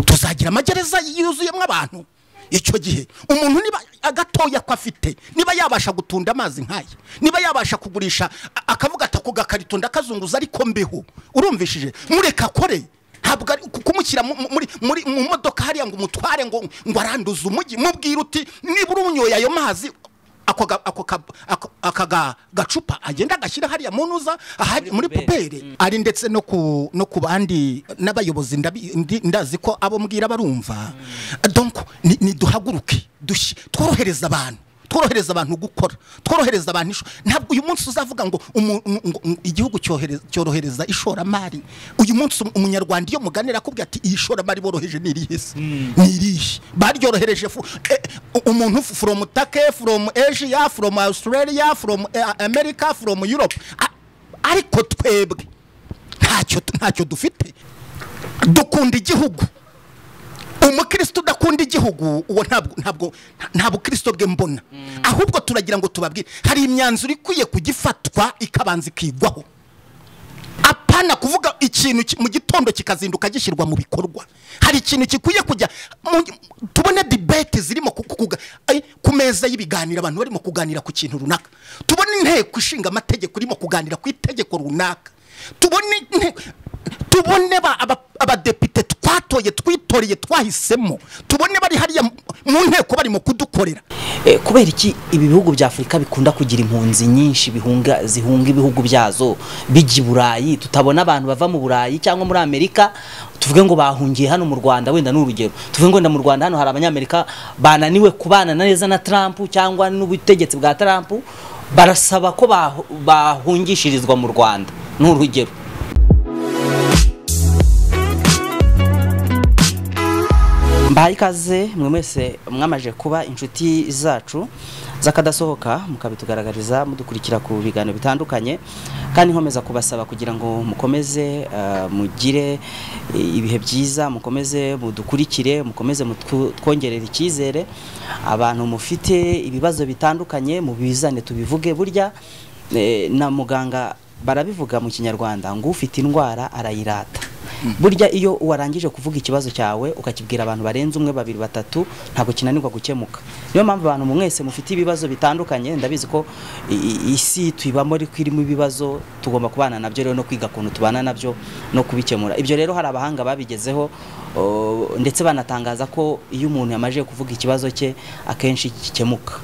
tuzagira amagereza yuzuyemo abantu icyo gihe umuntu niba agatoya ko afite niba yabasha gutunda amazi nk'aya niba yabasha kugurisha a- akavuga ati ako gakarito ndakazunguza ariko mbeho urumvishije mureka akore ntabwo ari ku- kumushyira mu- mu- muri muri mu modoka hariya ngo umutware ngo ngo aranduze umujyi mubwire uti niba urunyoye ayo mazi ako ga- ako ka- ako- aka ga- gacupa agenda agashyira hariya mu ntuza ahari- muri puberi ari ndetse no ku no ku bandi n'abayobozi ndabi- ndi- ndazi ko abo mbwira barumva donc ni- ni duhaguruke dushyi- tworohereza abantu tworohereza abantu gukora tworohereza abantu isho- ntabwo uyu munsi uzavuga ngo umu- ngo- ngo igihugu cyohereza- cyorohereza ishoramari uyu munsi umunyarwanda iyo muganira akubwira ati iyi shoramari boroheje ni irihe se ni irihe baryorohereje fu- eh, u- umuntu fu- from take from asia from australia from eh, america from europe A- ariko twebwe ntacyo ntacyo dufite dukunda igihugu umukristo udakunda igihugu uwo ntabwo ntabwo nta bukristo bwe mbona ahubwo turagira ngo tubabwire hari imyanzuro ikwiye kugifatwa ikabanza ikigwaho apana kuvuga ikintu ki- mu gitondo kikazinduka gishyirwa mu bikorwa hari ikintu gikwiye kujya mu- tubone debate zirimo ku- ku- kuga- ay, ku meza y'ibiganiro abantu barimo kuganira ku kintu runaka tubone inteko ishinga amategeko irimo kuganira ku itegeko runaka tubone inteko tubone ba- aba- abadepite twatoye twitoreye twahisemo tubone bari hariya mu- mu nteko barimo kudukorera Eh, kubera iki ibi bihugu bya afurika bikunda kugira impunzi nyinshi bihunga zihunga ibihugu byazo bijya i burayi tutabona abantu bava mu burayi cyangwa muri amerika tuvuge ngo bahungiye hano mu rwanda wenda ni urugero tuvuge ngo wenda mu rwanda hano hari abanyamerika bananiwe kubana neza na trump cyangwa n'ubutegetsi bwa trump barasaba ko bahu- bahungishirizwa mu rwanda ni urugero mbaye ikaze mwe mwese mwamaje kuba inshuti zacu z'akadasohoka mukabitugaragariza mudukurikira ku biganiro bitandukanye kandi nkomeza kubasaba kugira ngo mukomeze ah, mugire eh, ibihe byiza mukomeze mudukurikire mukomeze mutwu- twongerere icyizere abantu mufite ibibazo bitandukanye mubizane tubivuge burya eh, na muganga barabivuga mu kinyarwanda ngo ufite indwara arayirata burya iyo warangije kuvuga ikibazo cyawe ukakibwira abantu barenze umwe babiri batatu ntabwo kinanirwa gukemuka niyo mpamvu abantu mwese mufite ibibazo bitandukanye ndabizi ko i- i- isi tuyibamo ariko irimo ibibazo tugomba kubana nabyo rero no kwiga ukuntu tubana nabyo no kubikemura ibyo rero hari abahanga babigezeho o, ndetse banatangaza ko iyo umuntu yamajije kuvuga ikibazo cye akenshi gikemuka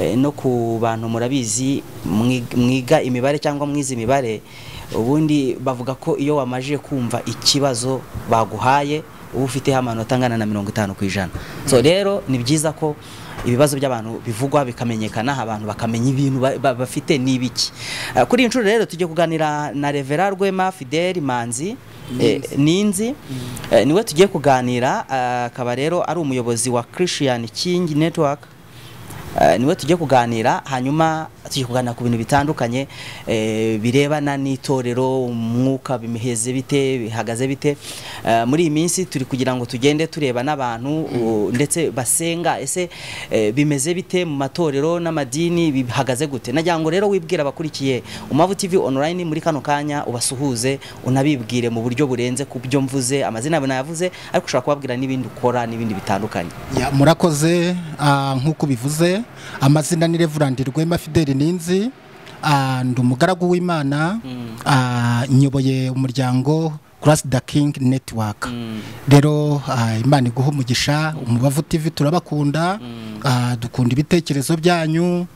Eh, no ku bantu murabizi mwi- mwiga imibare cyangwa mwize imibare ubundi bavuga ko iyo wamaje kumva ikibazo baguhaye uba ufiteho amanota angana na mirongo itanu ku ijana so rero ni byiza ko ibibazo by'abantu bivugwa bikamenyekana abantu bakamenya ibintu ba- ba- bafite ni ibiki Eh, kuri iyi nshuro rero tugiye kuganira na revera rwema fideli manzi eh, ninzi Eh, niwe tugiye kuganira eh, akaba rero ari umuyobozi wa christian king network Eh, niwe tujye kuganira hanyuma tujye kuganira ku bintu bitandukanye eh, birebana n'itorero umwuka bimiheze bite bihagaze bite Eh, muri iyi minsi turi kugira ngo tugende tureba n'abantu u- ndetse basenga ese eh, bimeze bite mu matorero n'amadini bihagaze gute nagira ngo rero wibwira abakurikiye umavu tv online muri kano kanya ubasuhuze unabibwire mu buryo burenze ku byo mvuze amazina yawe nayavuze ariko ushobora kubabwira n'ibindi ukora n'ibindi bitandukanye Ya, murakoze ah, nk'uko bivuze amazina ni revurandi rwema fideli ninzi ah, ndi umugaragu w'imana ah, nyoboye umuryango kurasi da kingi netiwaka rero ah, imana iguha umugisha umubavu tivi turabakunda ah, dukunda ibitekerezo byanyu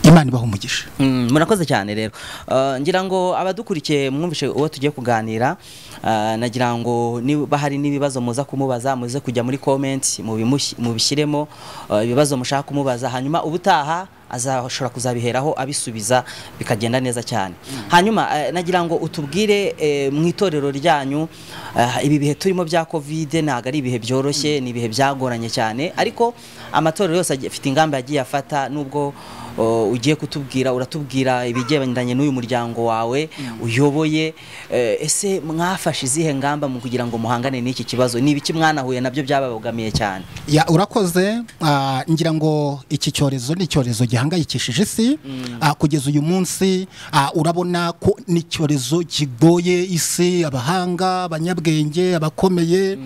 imana ibaha umugisha Mm, murakoze cyane rero Eh, ngira ngo abadukurikiye mwumvishe uwo tugiye kuganira eh, nagira ngo niba hari n'ibibazo muza kumubaza muze kujya muri comments mubimushi- mubishyiremo eh, ibibazo mushaka kumubaza hanyuma ubutaha azashobora kuzabiheraho abisubiza bikagenda neza cyane hanyuma eh, nagira ngo utubwire eh, mu itorero ryanyu eh, ibi bihe turimo bya covid ntabwo ari ibihe byoroshye ni ibihe byagoranye cyane ariko amatorero yose agiye- afite ingamba yagiye afata nubwo o, ugiye kutubwira uratubwira ibigendanye n'uyu muryango wawe uyoboye eh, ese mwafashe izihe ngamba mu kugira ngo muhangane n'iki kibazo ni ibiki mwanahuye nabyo byababogamiye cyane ya urakoze ah, ngira ngo iki cyorezo ni icyorezo gihangayikishije isi Ah, kugeza uyu munsi ah, urabona ko ni icyorezo kigoye isi abahanga abanyabwenge abakomeye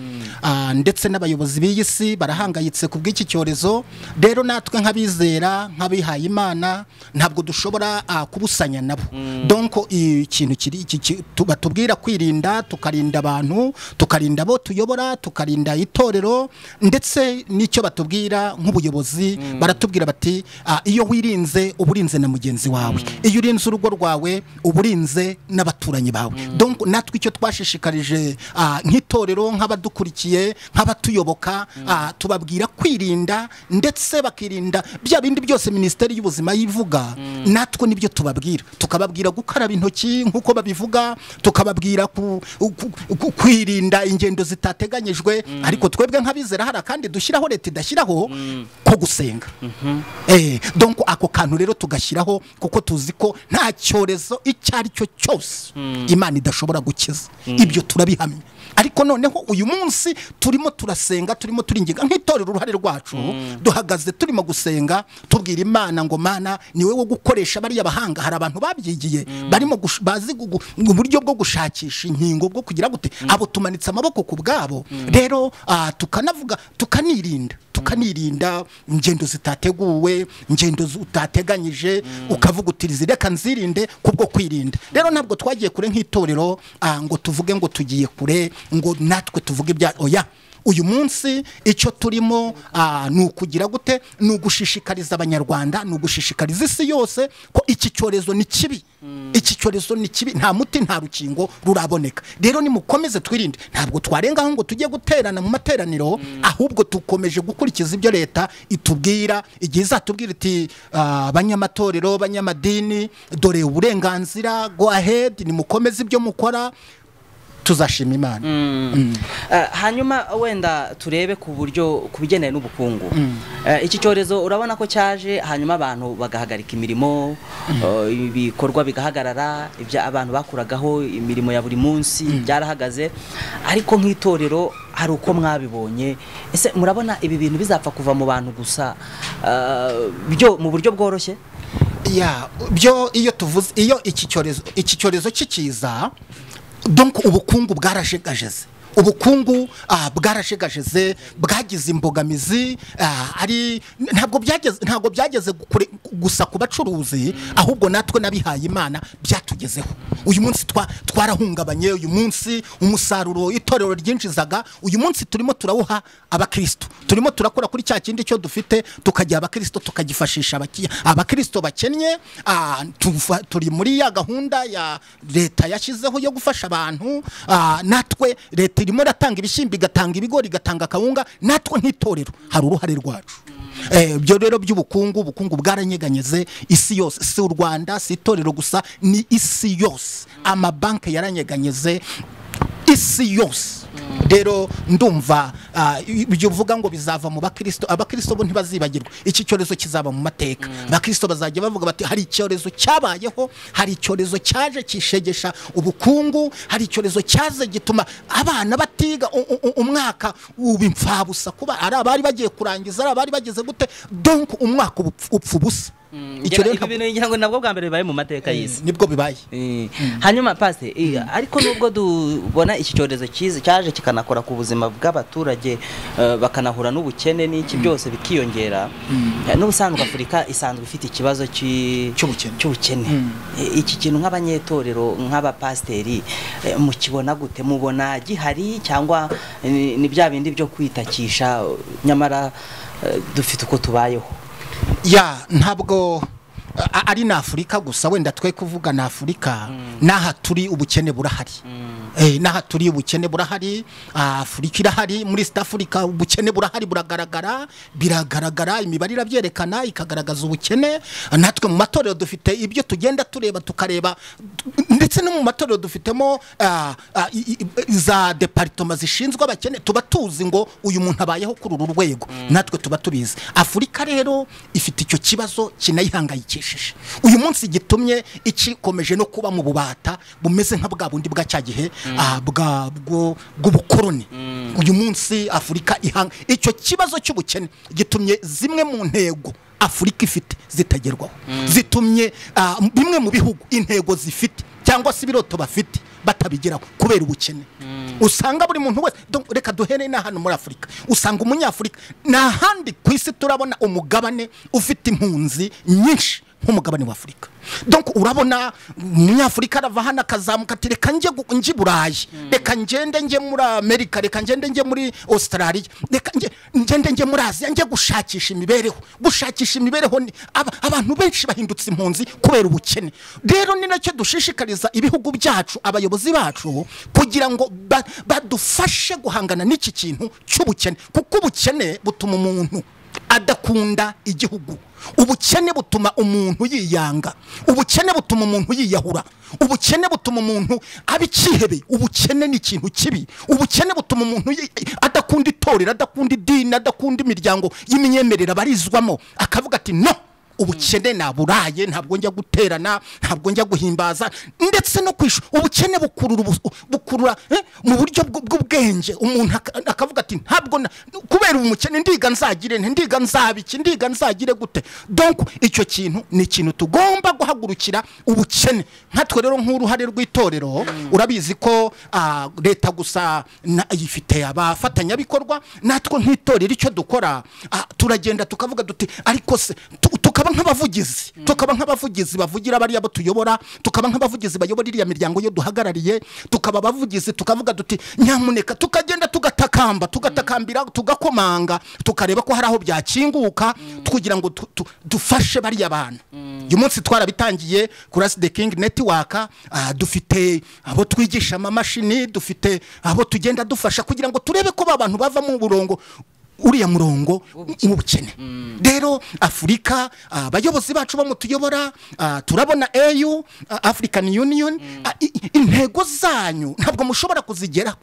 ah, ndetse n'abayobozi b'iyi si barahangayitse ku bw'iki cyorezo rero natwe nk'abizera nk'abihaye imana ntabwo dushobora ah, kubusanya nabo donko ikintu kiri iki- ki- tu- batubwira kwirinda tukarinda abantu tukarinda abo tuyobora tukarinda itorero ndetse n'icyo batubwira nk'ubuyobozi baratubwira bati "Ah, iyo wirinze uba urinze na mugenzi wawe iyo urinze urugo rwawe uba urinze n'abaturanyi bawe donc natwe icyo twashishikarije ah, nk'itorero nk'abadukurikiye nk'abatuyoboka ah, tubabwira kwirinda ndetse bakirinda bya bindi byose minisiteri y'ubuzima yivuga natwe nibyo tubabwira tukababwira gukaraba intoki nk'uko babivuga tukababwira ku- ku- ku- kwirinda ingendo zitateganyijwe ariko twebwe nk'abizera hari akandi dushyiraho leta idashyiraho ko gusenga Eh, donc ako kantu rero tugashyiraho kuko tuzi ko nta cyorezo icyo ari cyo cyose imana idashobora gukiza ibyo turabihamya ariko noneho uyu munsi turimo turasenga turimo turinginga nk'itorero uruhare rwacu duhagaze turimo gusenga tubwira imana ngo mana ni wowe wo gukoresha bariya bahanga hari abantu babyigiye barimo gush- bazi gugu- uburyo bwo gushakisha inkingo bwo kugira gute abo tumanitse amaboko ku bwabo rero ah, tukanavuga tukanirinda tukanirinda ingendo zitateguwe ingendo zu- utateganyije ukavuga uti zireka nzirinde kubwo kwirinda rero ntabwo twagiye kure nk'itorero ah, ngo tuvuge ngo tugiye kure ngo natwe tuvuge ibya oya uyu munsi icyo turimo ah, ni ukugira gute ni ugushishikariza abanyarwanda ni ugushishikariza isi yose ko iki cyorezo ni kibi iki cyorezo ni kibi nta muti nta rukingo ruraboneka rero nimukomeze twirinde ntabwo twarengaho ngo tujye guterana mu materaniro ahubwo dukomeje gukurikiza ibyo leta itubwira igihe izatubwira iti ah, abanyamatorero abanyamadini dore uburenganzira go ahead nimukomeze ibyo mukora tuzashima imana Eh, hanyuma wenda turebe ku buryo ku bigendanye n'ubukungu Eh, iki cyorezo urabona ko cyaje hanyuma abantu bagahagarika imirimo eh, ibikorwa bigahagarara ibyo abantu bakuragaho imirimo ya buri munsi byarahagaze ariko nk'itorero hari uko mwabibonye ese murabona ibi bintu bizapfa kuva mu bantu gusa eh, byo mu buryo bworoshye ya byo iyo tuvuze iyo iki cyorezo iki cyorezo kikiza donc ubukungu bwarashegajeze ubukungu ah, bwarashegajeze bwagize imbogamizi ah, ari ntabwo byageze ntabwo byageze kure- gusa ku bacuruzi ahubwo natwe n'abihaye imana byatugezeho uyu munsi twa- twarahungabanye uyu munsi umusaruro itorero ryinjizaga uyu munsi turimo turawuha abakristo turimo turakora kuri cya kindi cyo dufite tukajya abakristo tukagifashisha abaki- abakristo bakennye ah, tuva- turi muri ya gahunda ya leta yashyizeho yo gufasha abantu ah, natwe leta irimo iratanga ibishyimbo igatanga ibigori igatanga akawunga natwe nk'itorero hari uruhare rwacu Eh, ibyo rero by'ubukungu ubukungu bwaranyeganyeze isi yose si u rwanda si itorero gusa ni isi yose amabanki yaranyeganyeze isi yose rero ndumva ah, ibyo uvuga ngo bizava mu bakristo abakristo bo ntibazibagirwa iki cyorezo kizaba mu mateka abakristo bazajya bavuga bati hari icyorezo cyabayeho hari icyorezo cyaje kishegesha ubukungu hari icyorezo cyaze gituma abana batiga u- u- u- umwaka uba imfabusa kuba ari abari bagiye kurangiza ari abari bageze gute donc umwaka uba upf- upfa ubusa icyo rero ibi ntabwo- bintu ngira ngo nabwo bwa mbere bibaye mu mateka y'isi nibwo bibaye Eh, hanyuma pase eh, ariko nubwo tubona iki cyorezo cyiza cyaje kikanakora ku buzima bw'abaturage eh, bakanahura n'ubukene n'iki byose bikiyongera Eh, n'ubusanzwe afurika isanzwe ifite ikibazo ki- Cy'ubukene. cy'ubukene Eh, iki kintu nk'abanyetorero nk'abapasiteri eh, mukibona gute mubona gihari cyangwa eh, ni ni bya bindi byo kwitakisha eh, nyamara eh, dufite uko tubayeho ya ntabwo a- a- ari na afurika gusa wenda twe kuvuga na afurika n'aha turi ubukene burahari Eh, n'aha turi ubukene burahari afurika irahari muri east africa ubukene burahari buragaragara biragaragara imibare irabyerekana ikagaragaza ubukene natwe mu matorero dufite ibyo tugenda tureba tukareba ndetse no mu matorero dufitemo ah, ah, i- i- za deparitoma zishinzwe abakene tuba tuzi ngo uyu muntu abayeho kuri uru rwego natwe tuba tubizi afurika rero ifite icyo kibazo kinayihangayikishije uyu munsi gitumye ikikomeje no kuba mu bubata bumeze nka bwa bundi bwa cya gihe ah, bwa- bwo- bw'ubukoroni uyu munsi afurika ihanga icyo kibazo cy'ubukene gitumye zimwe mu ntego afurika ifite zitagerwaho zitumye ah, bimwe mu bihugu intego zifite cyangwa se ibiroto bafite batabigeraho kubera ubukene usanga buri muntu wese donc reka duhere na hano muri afurika usanga umunyafurika nta handi ku isi turabona umugabane ufite impunzi nyinshi nk'umugabane wa afurika donc urabona umunyafurika arava hano akazamuka ati reka njye gu- njye i burayi reka ngende njye muri amerika reka ngende njye muri australia reka njye- ngende njye muri aziya njye gushakisha imibereho gushakisha imibereho ni- aba- abantu benshi bahindutse impunzi kubera ubukene rero ni nacyo dushishikariza ibihugu byacu abayobozi bacu kugira ngo ba- badufashe guhangana n'iki kintu cy'ubukene kuko ubukene butuma umuntu adakunda igihugu ubukene butuma umuntu yiyanga ubukene butuma umuntu yiyahura ubukene butuma umuntu aba icyihebe ubukene ni ikintu kibi ubukene butuma umuntu yi- adakunda itorero adakunda idini adakunda imiryango y'imyemerere abarizwamo akavuga ati no ubukene naburaye ntabwo njya guterana ntabwo njya guhimbaza ndetse no kwishu ubukene bukurura ubu- bukurura eh, mu buryo bw- bw'ubwenge umuntu aka- akavuga ati ntabwo na- kubera umukene ndiga nzagire nte, ndiga nzabiki ndiga nzagire gute donc icyo kintu ni ikintu tugomba guhagurukira ubukene nkatwe rero nk'uruhare rw'itorero urabizi ko ah, leta gusa na- ifite abafatanyabikorwa natwe nk'itorero icyo dukora ah, turagenda tukavuga duti ariko se tu- tukaba nk'abavugizi tukaba nk'abavugizi bavugira bariya bo tuyobora tukaba nk'abavugizi bayobora iriya miryango yo duhagarariye tukaba abavugizi tukavuga duti nyamuneka tukagenda tugatakamba tugatakambira tugakomanga tukareba ko hari aho byakinguka kugira ngo tu- tu- dufashe bariya bantu uyu munsi twarabitangiye kuri asi de kingi netiwaka ah, dufite abo twigisha amamashini dufite abo tugenda dufasha kugira ngo turebe ko ba bantu bava mu burongo uriya murongo w'ubukene rero afurika ah, abayobozi bacu bamutuyobora turabona au ah, african union ah, i- i- intego zanyu ntabwo mushobora kuzigeraho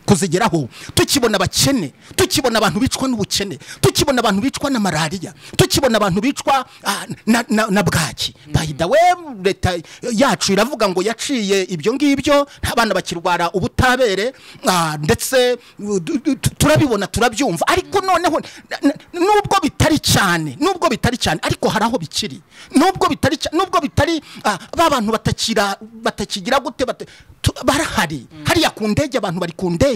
kuzigeraho tukibona abakene tukibona abantu bicwa n'ubukene tukibona abantu bicwa na malariya tukibona abantu bicwa ah, na, na, na bwaki bayidawe leta yacu iravuga ngo yaciye ibyo ngibyo abana bakirwara ubutabere ah, ndetse uh, du- du- tu- turabibona turabyumva ariko noneho na- na- nubwo bitari cyane nubwo bitari cyane ariko hari aho bikiri nubwo bitari cya- nubwo bitari ah, ba bantu batakira batakigira gute bata- tu- barahari hariya ku ndege abantu bari ku ndege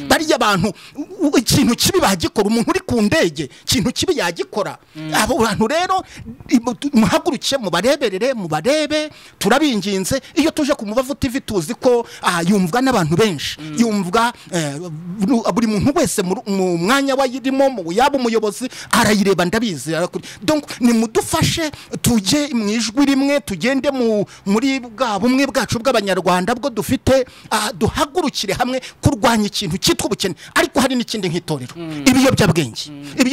bariya abantu u- u- ikintu kibi bagikora umuntu uri ku ndege ikintu kibi yagikora abo bantu rero ibu- tu- muhaguruke mubareberere mubarebe turabinginze iyo tuje ku mubavu tv tuzi ko ah, yumvwa n'abantu benshi yumvwa eh, bu- buri muntu wese mu- mu mwanya wayirimo mu- yaba umuyobozi arayireba ndabizi arakuri- donc nimudufashe tujye mu ijwi rimwe tugende mu- muri bwa bumwe bwacu bw'abanyarwanda bwo dufite ah, duhagurukire hamwe kurwanya ikintu cyitwa ubukene ariko hari n'ikindi nk'itorero ibiyobyabwenge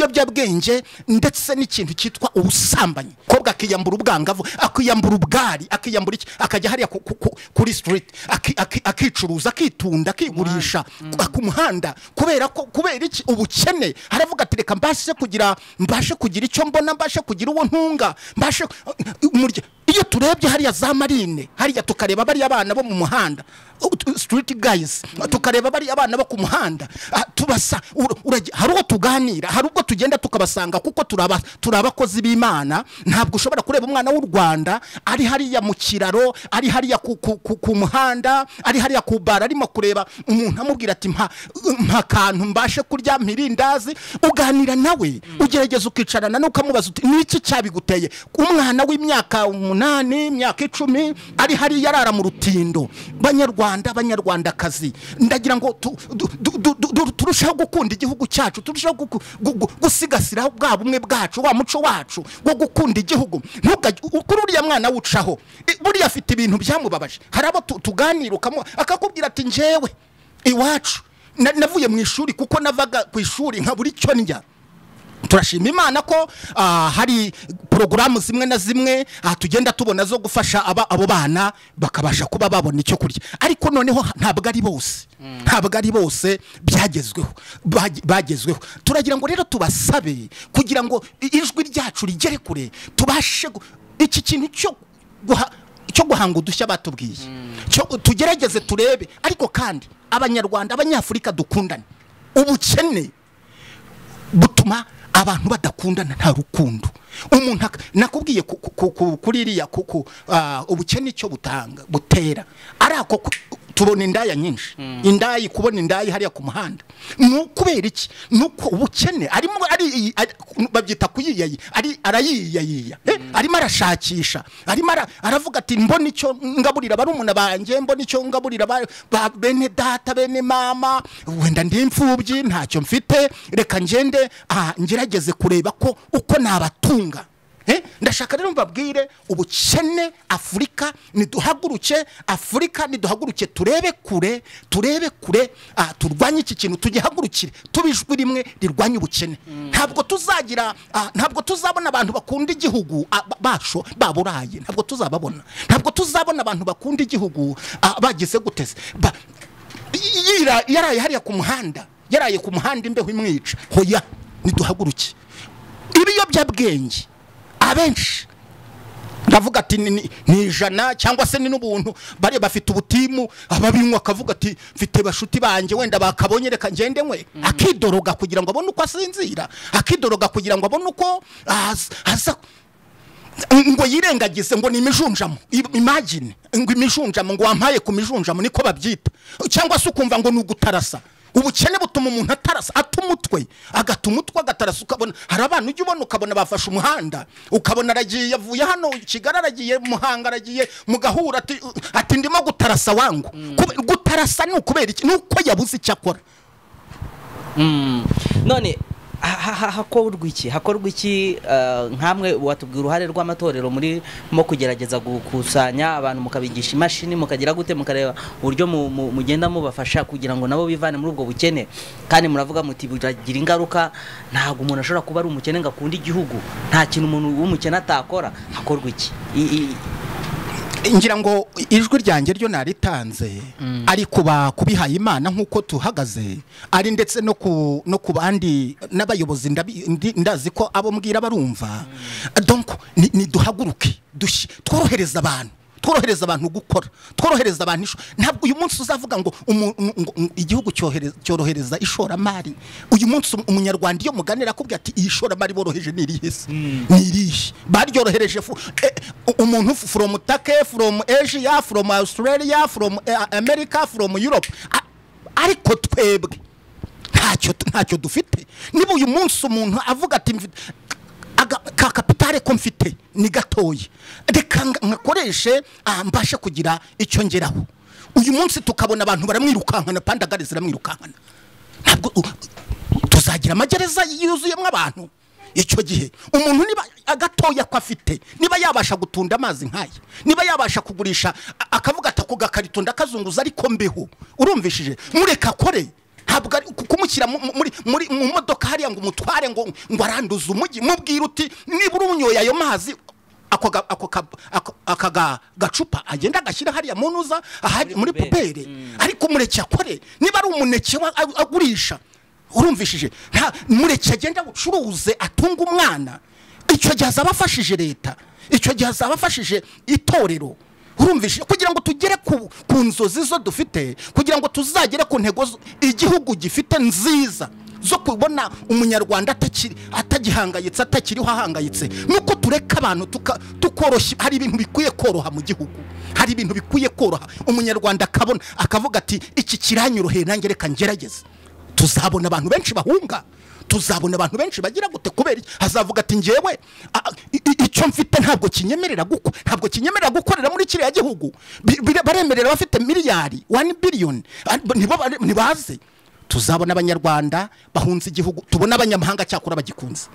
ibiyobyabwenge ndetse n'ikintu cyitwa ubusambanyi kobwa akiyambura ubwangavu akiyambura ubwari akiyambura iki akajya hariya ku- ku- ku- kuri street aki- aki- akicuruza akitunda akigurisha ku- ku muhanda kubera ko kubera iki ubukene haravuga ati reka mbashe kugira mbashe kugira icyo mbona mbashe kugira uwo ntunga mbashe umurya iyo turebye hariya za marine hariya tukareba bariya bana bo mu muhanda u- tu- street guys tukareba bariya bana bo ku muhanda ah, tubasa ur- urajya- hari uwo tuganira hari ubwo tugenda tukabasanga kuko turaba turi abakozi b'imana ntabwo ushobora kureba umwana w'u rwanda ari hariya mu kiraro ari hariya ku, ku, ku, ku muhanda ari hariya ku bara arimo kureba umuntu amubwira ati mpa, mpa kantu mbashe kurya mpirindazi uganira nawe ugerageza ukicarana n'ukamubaza uti ni iki cyabiguteye umwana w'imyaka umunani imyaka icumi ari hariya arara mu rutindo banyarwanda banyarwandakazi ndagira ngo tu- du- du- du- du- turusheho turushaho gukunda igihugu cyacu turushaho guku- gu- gu- gusigasira bwa bumwe bwacu wa muco wacu wo gukunda igihugu ntugajye u- kuri uriya mwana wucaho I- buriya afite ibintu byamubabaje hari abo tu- tuganira ukamu- akakubwira ati njyewe iwacu na- navuye mu ishuri kuko navaga ku ishuri nkabura icyo ndya turashima imana ko ah, hari porogaramu zimwe na zimwe ah, tugenda tubona zo gufasha aba- abo bana bakabasha kuba babona icyo kurya ariko noneho ha- ntabwo ari bose ntabwo ari bose byagezweho bagi- bagezweho turagira ngo rero tubasabe kugira ngo i- ijwi ryacu rigere kure tubashe gu- iki kintu cyo guha- cyo guhanga udushya batubwiye Cyo- tugerageze turebe ariko kandi abanyarwanda abanyafurika dukundane ubukene butuma abantu badakundana nta rukundo umuntu ak- nakubwiye ku- ku- ku- ku- kuri iriya ku- ku- ah, ubukene icyo butanga butera ari ako ku- tubona indaya nyinshi indaya kubona indaya hariya ku muhanda ni ukubera iki ni uko ubukene arimo ari ari- babyita kuyiyayi ari arayiyayiya eh, arimo arashakisha arimo ara- aravuga ati mbona icyo ngaburira barumuna banjye mbona icyo ngaburira ba- ba bene data bene mama wenda ndi imfubyi ntacyo mfite reka ngende ah, ngerageze kureba ko uko nabatunga Eh, ndashaka rero mbabwire ubukene afurika niduhaguruke afurika niduhaguruke turebe kure turebe kure ah, turwanye iki kintu tugihagurukire tubijwi rimwe rirwanye ubukene ntabwo tuzagira ah, ntabwo tuzabona abantu bakunda igihugu ah, ba- basho baburaye ntabwo tuzababona ntabwo tuzabona abantu bakunda igihugu ah, bagize guteze Ba- yira- yaraye hariya ku muhanda yaraye ku muhanda imbeho imwica hoya niduhaguruke ibiyobyabwenge abenshi ndavuga ati ni- ni ni ijana cyangwa se ni n'ubuntu bari bafite ubutimu ababinywa akavuga ati mfite bashuti banjye wenda bakabonye reka ngende nkwe akidoroga kugira ngo abone uko asinzira akidoroga kugira ngo abone uko aza- aza ngo yirengagize ngo ni imijunjamo I- imagine ngo imijunjamo ngo wampaye ku mijunjamo niko babyita cyangwa se ukumva ngo ni ugutarasa ubukene butuma umuntu atarasa ata umutwe agata umutwe agatarasa ukabona hari abantu ujya ubona ukabona bafashe umuhanda ukabona aragiye avuye hano kigali aragiye muhanga aragiye mugahura ati, ati ndimo gutarasa wangu Kube- gutarasa ni ukubera iki ni uko yabuze icyo akora none ha- ha- hakorwa iki hakorwa iki eh, nkamwe watubwira uruhare rw'amatorero muri mu kugerageza gukusanya abantu mukabigisha imashini mukagira gute mukareba uburyo mu- mu- mugenda mubafasha kugira ngo nabo bivane muri ubwo bukene kandi muravuga muti biragira ingaruka ntabwo umuntu ashobora kuba ari umukene ngo akunde igihugu nta kintu umuntu w'umukene atakora hakorwa iki I- i- ngira ngo ijwi ryanjye ryo naritanze ari kuba kubihaye imana nk'uko tuhagaze ari ndetse no ku no ku bandi n'abayobozi ndabi- ndi- ndazi ko abo mbwira barumva donc ni- niduhaguruke dushyi- tworohereza abantu tworohereza abantu gukora tworohereza abantu isho- ntabwo uyu munsi uzavuga ngo umu- ngo- ngo igihugu cyohere- cyorohereza ishoramari uyu munsi um- umunyarwanda iyo muganira akubwira ati iyi shoramari boroheje ni irihe se ni irihe baryorohereje fu- eh, u- umuntu fu- from take from asia from australia from eh, america from europe A- ariko twebwe ntacyo ntacyo dufite niba uyu munsi umuntu avuga ati mfite aga- ka kapitale ko mfite ni gatoya reka nga- ngakoreshe ah, mbashe kugira icyo ngeraho uyu munsi tukabona abantu baramwirukankana pandagare ziramwirukankana ntabwo u- tuzagira amagereza yuzuyemo abantu icyo gihe umuntu niba agatoya ko afite niba yabasha gutunda amazi nk'aya niba yabasha kugurisha a- akavuga ati ako gakarito ndakazunguza ariko mbeho urumvishije mureka akore ntabwo ari ku- kumushyira mu- mu- muri muri mu modoka hariya ngo umutware ngo ngo aranduze umujyi mubwire uti niba urunyoye ayo mazi ako ga- ako ka- ako- aka ga- gacupa agenda agashyira hariya mu ntuza ahari muri puberi ariko umureke akore niba ari umuneke wa- ag- agurisha urumvishije nta mureke agenda abucuruze atunga umwana icyo gihe azaba afashije leta icyo gihe azaba afashije itorero urumvishije kugira ngo tugere ku, ku nzozi zo dufite kugira ngo tuzagere ku ntego zo- igihugu gifite nziza zo kubona umunyarwanda atakiri- atagihangayitse atakiriho ahangayitse nuko tureka abantu tuka- tukoroshya hari ibintu bikwiye koroha mu gihugu hari ibintu bikwiye koroha umunyarwanda akabona akavuga ati iki kiranyoroheye nanjye reka ngerageze tuzabona abantu benshi bahunga tuzabona abantu benshi bagira gute kubera iki? hazavuga ati njyewe a- i- i- icyo mfite ntabwo kinyemerera guko ntabwo kinyemerera gukorera muri kiriya gihugu Bi- bire- baremerera abafite miliyari wani biliyoni nibo bare- nibaze tuzabona abanyarwanda bahunze igihugu tubona abanyamahanga cyakora bagikunze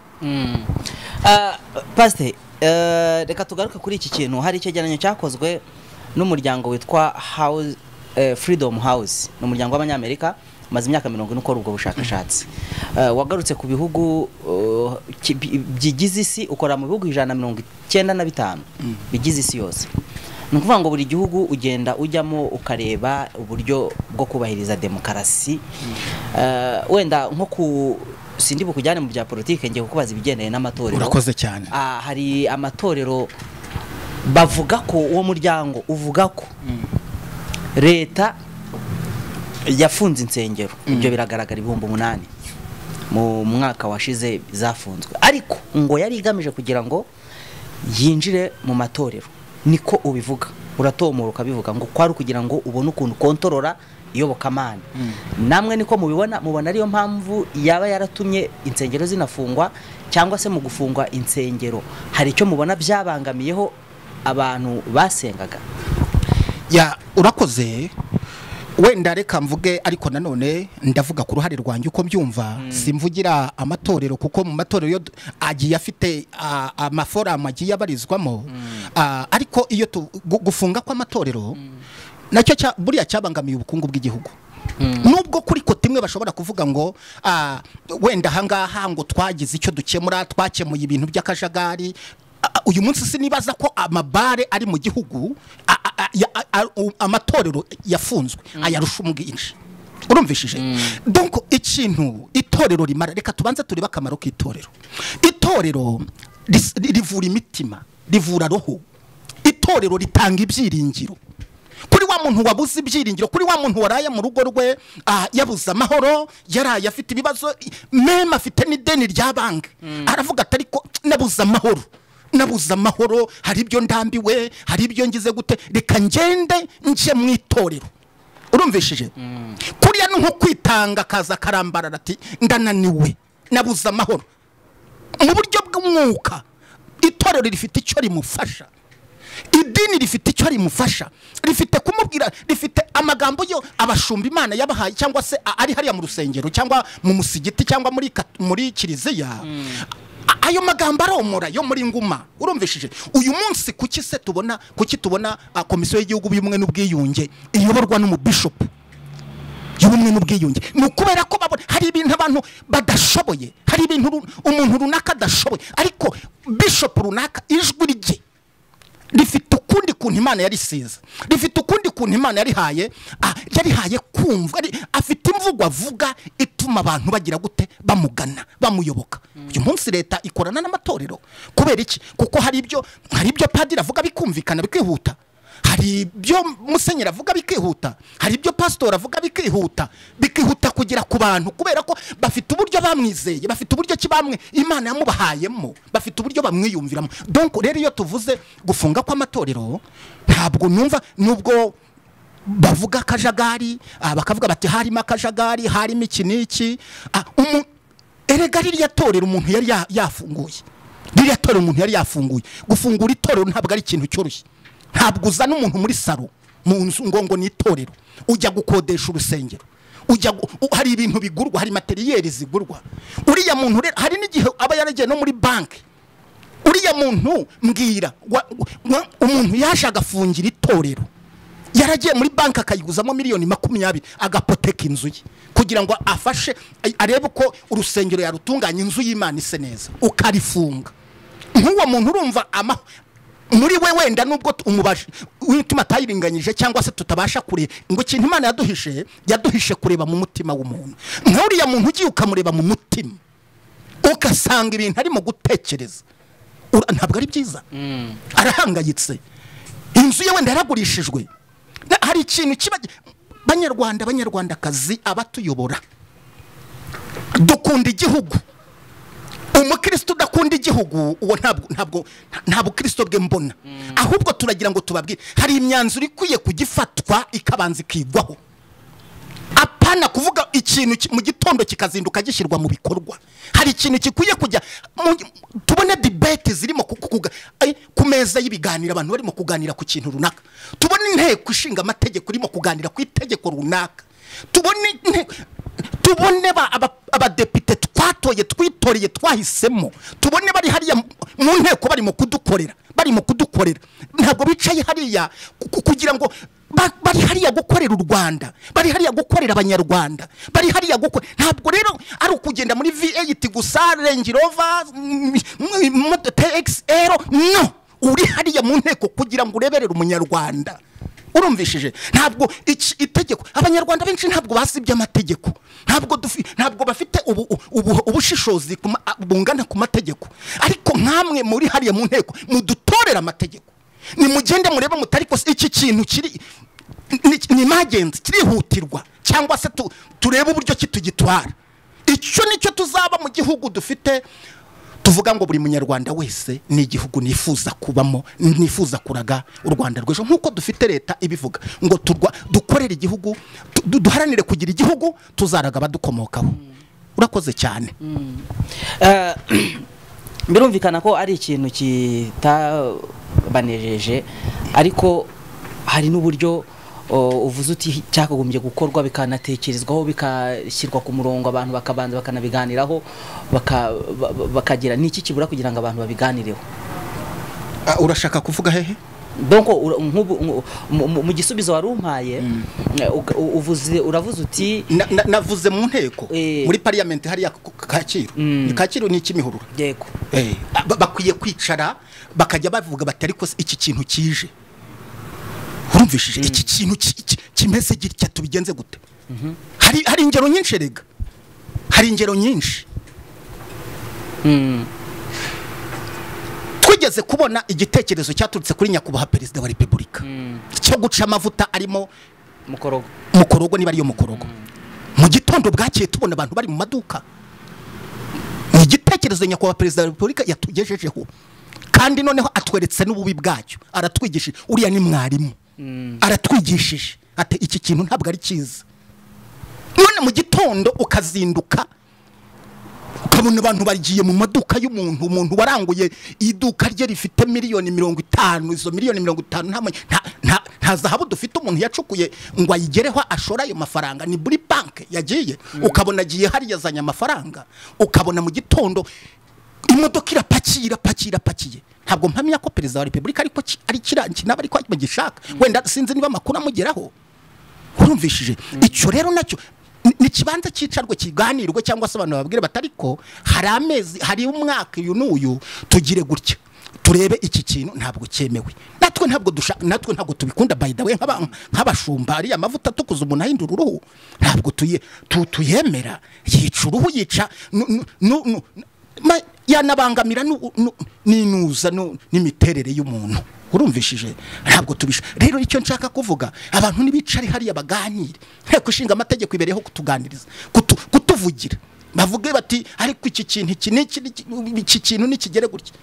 pasite reka tugaruke kuri iki kintu hari icyegeranyo cyakozwe n'umuryango witwa House- eh, freedom house ni umuryango w'abanyamerika umaze imyaka mirongo ine ukora ubwo bushakashatsi Eh, wagarutse ku bihugu eh, ki- bi- bigize isi ukora mu bihugu ijana na mirongo icyenda na bitanu bigize isi yose ni ukuvuga ngo buri gihugu ugenda ujyamo ukareba uburyo bwo kubahiriza demokarasi Eh, wenda nko ku sindi bukujyane mu bya politike ngiye kukubaza ibigendanye n'amatorero urakoze cyane Ah, hari amatorero bavuga ko uwo muryango uvuga ko leta yafunze insengero ibyo biragaragara ibihumbi umunani mu mwaka washize zafunzwe ariko ngo yari igamije kugira ngo yinjire mu matorero niko ubivuga uratomora ukabivuga ngo kwari ukugira ngo ubone ukuntu ukontorora iyobokamana namwe niko mubibona mubona ariyo mpamvu yaba yaratumye insengero zinafungwa cyangwa se mu gufungwa insengero hari icyo mubona byabangamiyeho abantu basengaga ya urakoze wenda reka mvuge ariko nanone ndavuga ku ruhare rwanjye uko mbyumva simvugira amatorero kuko mu matorero yo agiye afite ah, amaforamu agiye abarizwamo Ah, ariko iyo tu- gu- gufunga kw'amatorero nacyo cya- buriya cyabangamiye ubukungu bw'igihugu nubwo kuri kote imwe bashobora kuvuga ngo ah, wenda ahangaha ngo twagize icyo dukemura twakemuye ibintu by'akajagari Ah, ah, uyu munsi sinibaza ko amabare ari mu gihugu a- a- a- ya- a- a- u- amatorero yafunzwe ayarusha ubwinshi urumvishije donc ikintu itorero rimara reka tubanze turebe akamaro k'itorero itorero ris- ri- rivura imitima rivura roho itorero ritanga ibyiringiro kuri wa muntu wabuze ibyiringiro kuri wa muntu waraye mu rugo rwe ah, yabuze amahoro yaraye afite ibibazo i- meme afite n'ideni rya banki aravuga ati ariko nabuze amahoro nabuze amahoro hari ibyo ndambiwe hari ibyo ngize gute reka ngende nje mu itorero urumvishije kuriya ni nko kwitanga akaza akarambarara ati ndananiwe nabuze amahoro mu buryo bw'umwuka itorero rifite icyo rimufasha idini rifite icyo rimufasha rifite kumubwira rifite amagambo yo abashumba imana yabahaye cyangwa se a- ari hariya mu rusengero cyangwa mu musigiti cyangwa muri kat- muri kiliziya A- ayo magambo aromora yo muri nguma urumvishije uyu munsi kuki se tubona kuki tubona ah, komisiyo y'igihugu y'ubumwe n'ubwiyunge iyoborwa n'umubishopu y'ubumwe n'ubwiyunge ni ukubera ko babona hari ibintu abantu badashoboye hari ibintu ru- umuntu runaka adashoboye ariko bishopu runaka ijwi rye rifite ukundi kuntu imana yarisize rifite ukundi kuntu imana yarihaye ah, yarihaye kumva ari- afite imvugo avuga ituma abantu bagira gute bamugana bamuyoboka uyu munsi leta ikorana n'amatorero kubera iki kuko hari ibyo hari ibyo padiri avuga bikumvikana bikihuta hari ibyo musenyeri avuga bikihuta hari ibyo pasitori avuga bikihuta bikihuta kugera ku bantu kubera ko bafite uburyo bamwizeye bafite uburyo ki bamwe imana yamubahayemo bafite uburyo bamwiyumviramo donc rero iyo tuvuze gufunga kw'amatorero ntabwo numva nubwo bavuga akajagari ah, bakavuga bati harimo akajagari harimo iki n'iki ah, umu- erega ririya torero umuntu yari ya- yafunguye ririya torero umuntu yari yafunguye gufungura itorero ntabwo ari ikintu cyoroshye ntabwo uzana umuntu muri saro mu nzu ngo ngo ni itorero ujya gukodesha urusengero ujya gu- u- hari ibintu bigurwa hari materiyeri zigurwa uriya muntu rero hari n'igihe aba yaragiye no muri banki uriya muntu mbwira wa- wa- umuntu yaje agafungira itorero yaragiye muri banki akayiguzamo miliyoni makumyabiri agapoteka inzu ye kugira ngo afashe a- arebe uko urusengero yarutunganya inzu y'imana ise neza ukarifunga nk'uwo muntu urumva ama muri we wenda nubwo tu- umubashi w'imitima atayiringanyije cyangwa se tutabasha kureba ngo ikintu imana yaduhishe yaduhishe kureba mu mutima w'umuntu nk'uriya muntu ugiye ukamureba mu mutima ugasanga ibintu arimo gutekereza Ura- ntabwo ari byiza arahangayitse inzu ye wenda yaragurishijwe Na- hari ikintu kiba banyarwanda abanyarwandakazi abatuyobora dukunda igihugu umukristo udakunda igihugu uwo ntabwo ntabwo nta bukristo bwe mbona ahubwo turagira ngo tubabwire hari imyanzuro ikwiye kugifatwa ikabanza ikigwaho apana kuvuga ikintu ki- mu gitondo kikazinduka gishyirwa mu bikorwa hari ikintu gikwiye kujya mu- tubone debate zirimo ku- ku- kuga- ay, ku meza y'ibiganiro abantu barimo kuganira ku kintu runaka tubone inteko ishinga amategeko irimo kuganira ku itegeko runaka tubone inteko tubone ba- aba- abadepite twatoye twitoreye twahisemo tubone bari hariya mu- mu nteko barimo kudukorera barimo kudukorera ntabwo bicaye hariya ku- ku- kugira ngo ba- bari hariya gukorera u rwanda bari hariya gukorera abanyarwanda bari hariya gukorera ntabwo rero ari ukugenda muri v8 gusa range rover mm, mm, moto txl no uri hariya mu nteko kugira ngo ureberere umunyarwanda urumvishije ntabwo iki itegeko abanyarwanda benshi ntabwo basibye amategeko ntabwo dufi- ntabwo bafite ubu- ubu- ubushishozi ku ma- a- bungana ku mategeko ariko nkamwe muri hariya mu nteko mudutorere amategeko nimugende murebe mutari kose iki kintu kiri ni- ni imagenzi kirihutirwa cyangwa se tu- turebe uburyo ki tugitwara icyo nicyo tuzaba mu gihugu dufite tuvuga ngo buri munyarwanda wese ni igihugu nifuza kubamo nifuza kuraga u rwanda rw'ejo nk'uko dufite leta ibivuga ngo turwa dukorere igihugu tu- du- duharanire kugira igihugu tuzaraga abadukomokaho urakoze cyane Eh, birumvikana ko ari ikintu kitabanejeje ariko hari n'uburyo o, uvuze uti cyakagombye gukorwa bikanatekerezwaho bikashyirwa ku murongo abantu bakabanza bakanabiganiraho baka- ba- ba- bakagira n'iki kibura kugira ngo abantu babiganireho Ah, urashaka kuvuga hehe donc ura- nk'ubu- nku- mu- mu- mu gisubizo wari umpaye uga- u- uvuze uravuze uti Na- na- navuze mu nteko Eh. muri pariyamenti hariya ku- ku- kacyiru Mm. Ni kacyiru ni ik'imihurura yego Eh, ba- bakwiye kwicara bakajya bavuga bati ariko se iki kintu kije urumvishije iki kintu ki- ki- kimeze gitya tubigenze gute hari hari ingero nyinshi rega hari ingero nyinshi Mm. twigeze kubona igitekerezo cyaturutse kuri nyakubahwa perezida wa repubulika Mm. cyo guca amavuta arimo mukorogo mukorogo niba ariyo mukorogo mu gitondo bwakeye tubona abantu bari mu maduka ni igitekerezo nyakubahwa perezida wa repubulika yatugejejeho kandi noneho atweretse n'ububi bwacyo aratwigishije uriya ni mwarimu aratwigishije ati iki kintu ntabwo ari cyiza none mu gitondo ukazinduka ukabona abantu bagiye mu maduka y'umuntu umuntu waranguye iduka rye rifite miliyoni mirongo itanu izo miliyoni mirongo itanu nta ma- nta- nta- nta zahabu dufite umuntu yacukuye ngo ayigereho ashore ayo mafaranga ni buri banki yagiye ukabona agiye hariya azanye amafaranga ukabona mu gitondo imodoka irapakiye irapakiye irapakiye ntabwo mpamya ko perezida wa repubulika ariko ki- ari kirangi naba ariko bagishaka wenda sinzi niba amakuru amugeraho urumvishije icyo rero nacyo ni- ni ikibanza cyicarwe kiganirwe cyangwa se abantu bababwire batariko hari amezi hari umwaka uyu n'uyu tugire gutya turebe iki kintu ntabwo cyemewe natwe ntabwo dusha natwe ntabwo tubikunda by the way nk'aba- nk'abashumba ariya mavuta atukuza umuntu ahindura uruhu ntabwo tuye tu- tuyemera yica uruhu yica nu- nu- nu- nu- ma- yanabangamira nu- nu- n'inuza nu- n'imiterere y'umuntu urumvishije ntabwo tubisha rero icyo nshaka kuvuga abantu ntibicare hariya baganire nteko ishinga amategeko ibereyeho kutuganiriza kutu- kutuvugira bavuge bati ariko iki kintu iki n'iki n'iki- iki kintu nikigere gutya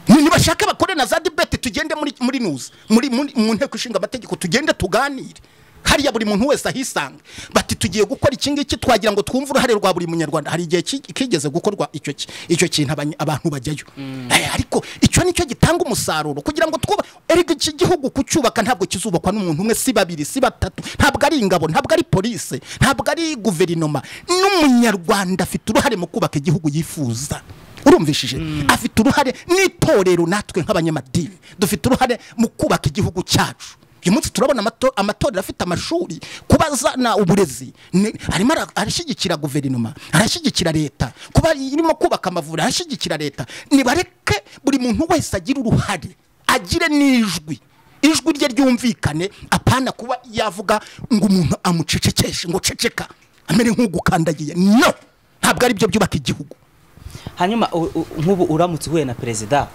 Ni- nibashaka bakore na za debate tugende muri muri nuza muri muri- mu nteko ishinga amategeko tugende tuganire hariya buri muntu wese ahisanga bati tugiye gukora iki ngiki twagira ngo twumve uruhare rwa buri munyarwanda hari igihe ki- kigeze gukorwa icyo ki- icyo kintu abany- abantu bajyayo Eh, ariko icyo nicyo gitanga umusaruro kugira ngo twuba erega iki gihugu kucyubaka ntabwo kizubakwa n'umuntu umwe si babiri si batatu ntabwo ari ingabo ntabwo ari polise ntabwo ari guverinoma n'umunyarwanda afite uruhare mu kubaka igihugu yifuza urumvishije afite uruhare n'itorero natwe nk'abanyamadini dufite uruhare mu kubaka igihugu cyacu uyu munsi turabona amato- amatorero afite amashuri kuba azana uburezi ni- arimo ara- arashyigikira guverinoma arashyigikira leta kuba irimo kubaka amavuriro arashyigikira leta nibareke buri muntu wese agira uruhare agire n'ijwi ijwi rye ryumvikane apana kuba yavuga ngo umuntu amucecekeshe ngo ceceka amere nk'ugukandagiye no ntabwo ari byo byubaka igihugu hanyuma u- u- nk'ubu uramutse uhuye na perezida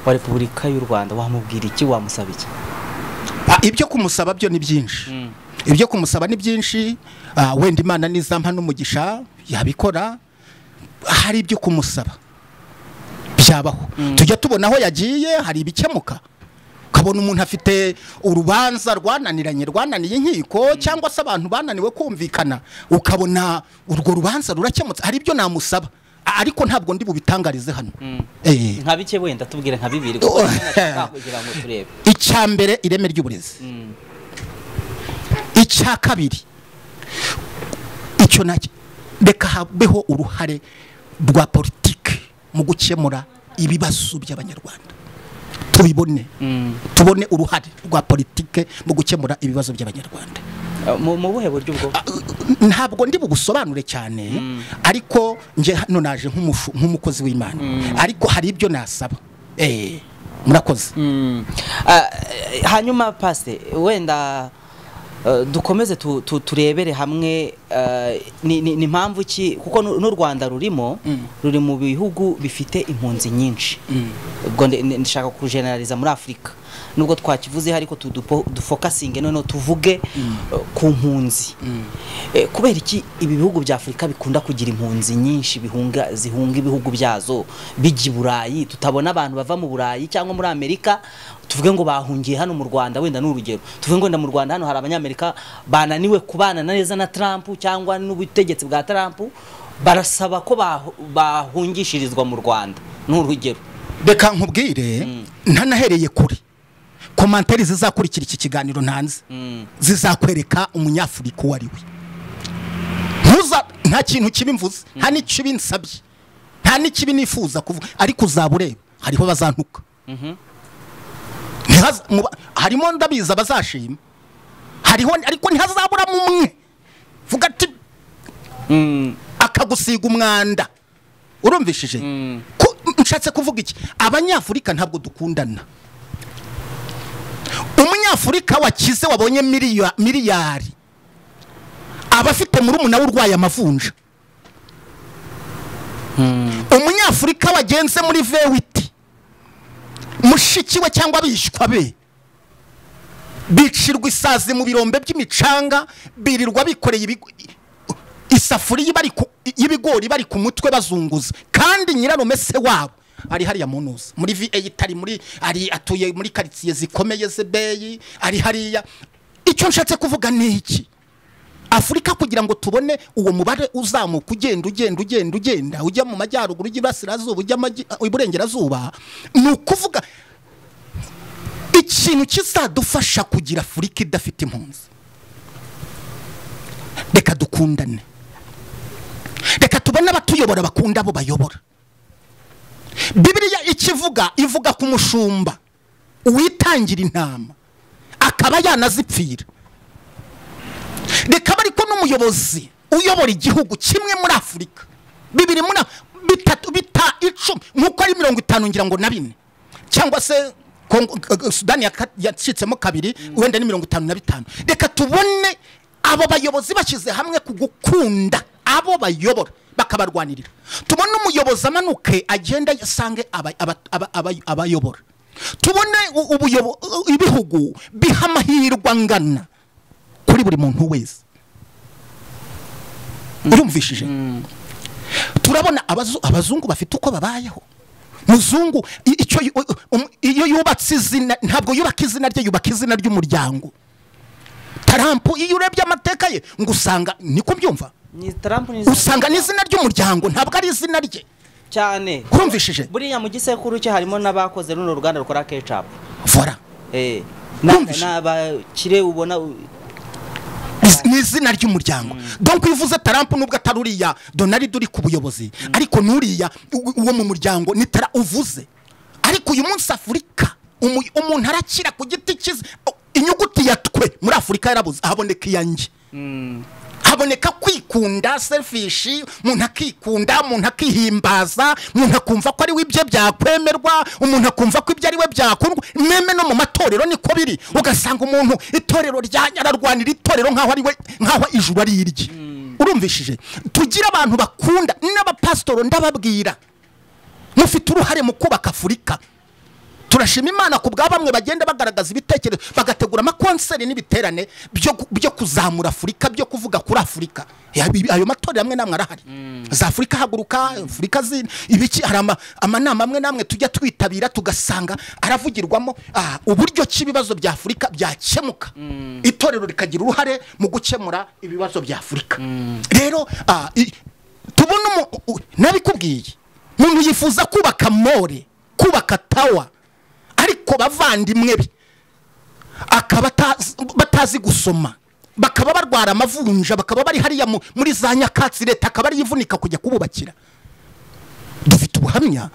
wa repubulika y'u rwanda wamubwira iki wamusaba iki Ah, ibyo kumusaba byo ni byinshi ibyo kumusaba ni byinshi ah, wenda imana nizampa n'umugisha yabikora hari ibyo kumusaba byabaho tujya tubona aho yagiye hari ibikemuka ukabona umuntu afite urubanza rwananiranye rwananiye inkiko cyangwa se abantu bananiwe kumvikana ukabona urwo rubanza rurakemutse hari ibyo namusaba A- ariko ntabwo ndi bubitangarize hano Eh. nka bike wenda tubwire nka bibiri Oh. kuko kugira ngo turebe icya mbere ireme ry'uburezi icya kabiri icyo nacyo reka habeho uruhare rwa politiki mu gukemura ibibazo by'abanyarwanda tubibone tubone uruhare rwa politiki mu gukemura ibibazo by'abanyarwanda Eh, mu mu buhe buryo ubwo ntabwo ndi bugusobanure cyane ariko nge hano naje nk'umufu- nk'umukozi w'imana ariko hari ibyo nasaba Eh, murakoze Mm. Ah, eh, hanyuma pasite wenda eh, dukomeze tu- tu- turebere hamwe eh, ni ni- ni impamvu ki kuko n'u n'u rwanda rurimo ruri mu bihugu bifite impunzi nyinshi ubwo ndi- ndi- ndashaka kujeneraliza muri afurika nubwo twakivuzeho ariko tu- dupo- dufokasinge noneho tuvuge eh, ku mpunzi Eh, kubera iki ibi bihugu bya afurika bikunda kugira impunzi nyinshi bihunga zihunga ibihugu byazo bijya i burayi tutabona abantu bava mu burayi cyangwa muri amerika tuvuge ngo bahungiye hano mu rwanda wenda ni urugero tuvuge ngo wenda mu rwanda hano hari abanyamerika bananiwe kubana neza na trump cyangwa n'ubutegetsi bwa trump barasaba ko bahu- bahungishirizwa mu rwanda ni urugero reka nkubwire ntanahereye kure komantere zizakurikira iki kiganiro ntanze zizakwereka umunyafurika uwo ari we ntuza nta kintu kibi mvuze nta n'ikibi nsabye nta n'ikibi nifuza kuvuga ariko uzaba ureba hariho bazantuka Ntihaza- mu ba- harimo ndabizi abazashima hariho ariko ntihazaburamo umwe vuga ati akagusiga umwanda urumvishije Ko- nshatse kuvuga iki abanyafurika ntabwo dukundana umunyafurika wakize wabonye miliya- miliyari aba afite murumuna we urwaye amavunja umunyafurika wagenze muri vewiti mushiki we cyangwa abishywa be bicirwa isazi mu birombe by'imicanga birirwa bikoreye ibigo- isafuriya bari ku- y'ibigori bari ku mutwe bazunguza kandi nyirarume se wabo ari hariya mu ntuza muri V8 ari muri ari atuye muri karitsiye zikomeye zebeyi ari hariya icyo nshatse kuvuga ni iki afurika kugira ngo tubone uwo mubare uzamuka ugenda ugenda ugenda ugenda ujya mu majyaruguru ujya iburasirazuba ujya amajyi- iburengerazuba ni ukuvuga ikintu kizadufasha kugira afurika idafite impunzi reka dukundane reka tubone abatuyobora bakunda abo bayobora bibiliya ikivuga ivuga ku mushumba uwitangira intama akaba yanazipfira reka ariko n'umuyobozi uyobora igihugu kimwe muri afurika bibiri muri Af- bitatu bita icumi nk'uko ari mirongo itanu ngira ngo na bine cyangwa se Kongo- eh, eh, sudani ya ka- yacitsemo kabiri wenda ni mirongo itanu na bitanu reka tubone abo bayobozi bashyize hamwe ku gukunda abo bayobora bakabarwanirira tubone umuyobozi amanuke agenda asange aba- aba- aba- aba- abayobora tubone u- ubuyobo- ibihugu biha amahirwe angana kuri buri muntu wese urumvishije turabona abazu- abazungu bafite uko babayeho muzungu i- icyo yu- um- iyo yubatse izina ntabwo yubaka izina rye yubaka izina ry'umuryango tarampo iyo urebye amateka ye ngo usanga niko mbyumva ni trump ni usanga n'izina ry'umuryango ntabwo ari izina rye cyane kurumvishije buriya mu gisekuru cye harimo n'abakoze runo ruganda rukora kecapu vora Eh, Numvise. na- n'abakire ubona u- Iz- ni izina ry'umuryango donc iyo uvuze tarampo nubwo atari uriya donald uri ku buyobozi ariko n'uriya u- uwo mu muryango ni tara uvuze ariko uyu munsi afurika umu- umuntu arakira ku giti cyiza O- inyuguti ya twe muri afurika yarabuze haboneka iyanjye haboneka kwikunda selfishi umuntu akikunda umuntu akihimbaza umuntu akumva ko ari we ibye byakwemerwa umuntu akumva ko ibyo ari we byakundwa meme no mu matorero niko biri ugasanga umuntu itorero rya ararwanira itorero nk'aho ari we nk'aho ijuru ari irye urumvishije tugire abantu bakunda n'abapasitoro ndababwira mufite uruhare mu kubaka afurika turashima imana ku bwa bamwe bagenda bagaragaza ibitekerezo bagategura amakonseri n'ibiterane byo gu- byo kuzamura afurika byo kuvuga kuri afurika Eh, abi- ayo matorero amwe n'amwe arahari za afurika haguruka afurika zina ibiki hari ama- amanama amwe n'amwe tujya twitabira tugasanga aravugirwamo ah, uburyo ki ibibazo bya afurika byakemuka itorero rikagira uruhare mu gukemura ibibazo bya afurika rero ah, i- tubone umu- u- nabikubwiye umuntu yifuza kubaka more kubaka tawa ariko bavandimwe be akaba atazi- batazi gusoma bakaba barwara amavunja bakaba bari hariya mu- muri za nyakatsi leta akaba ariyo ivunika kujya kububakira dufite ubuhamya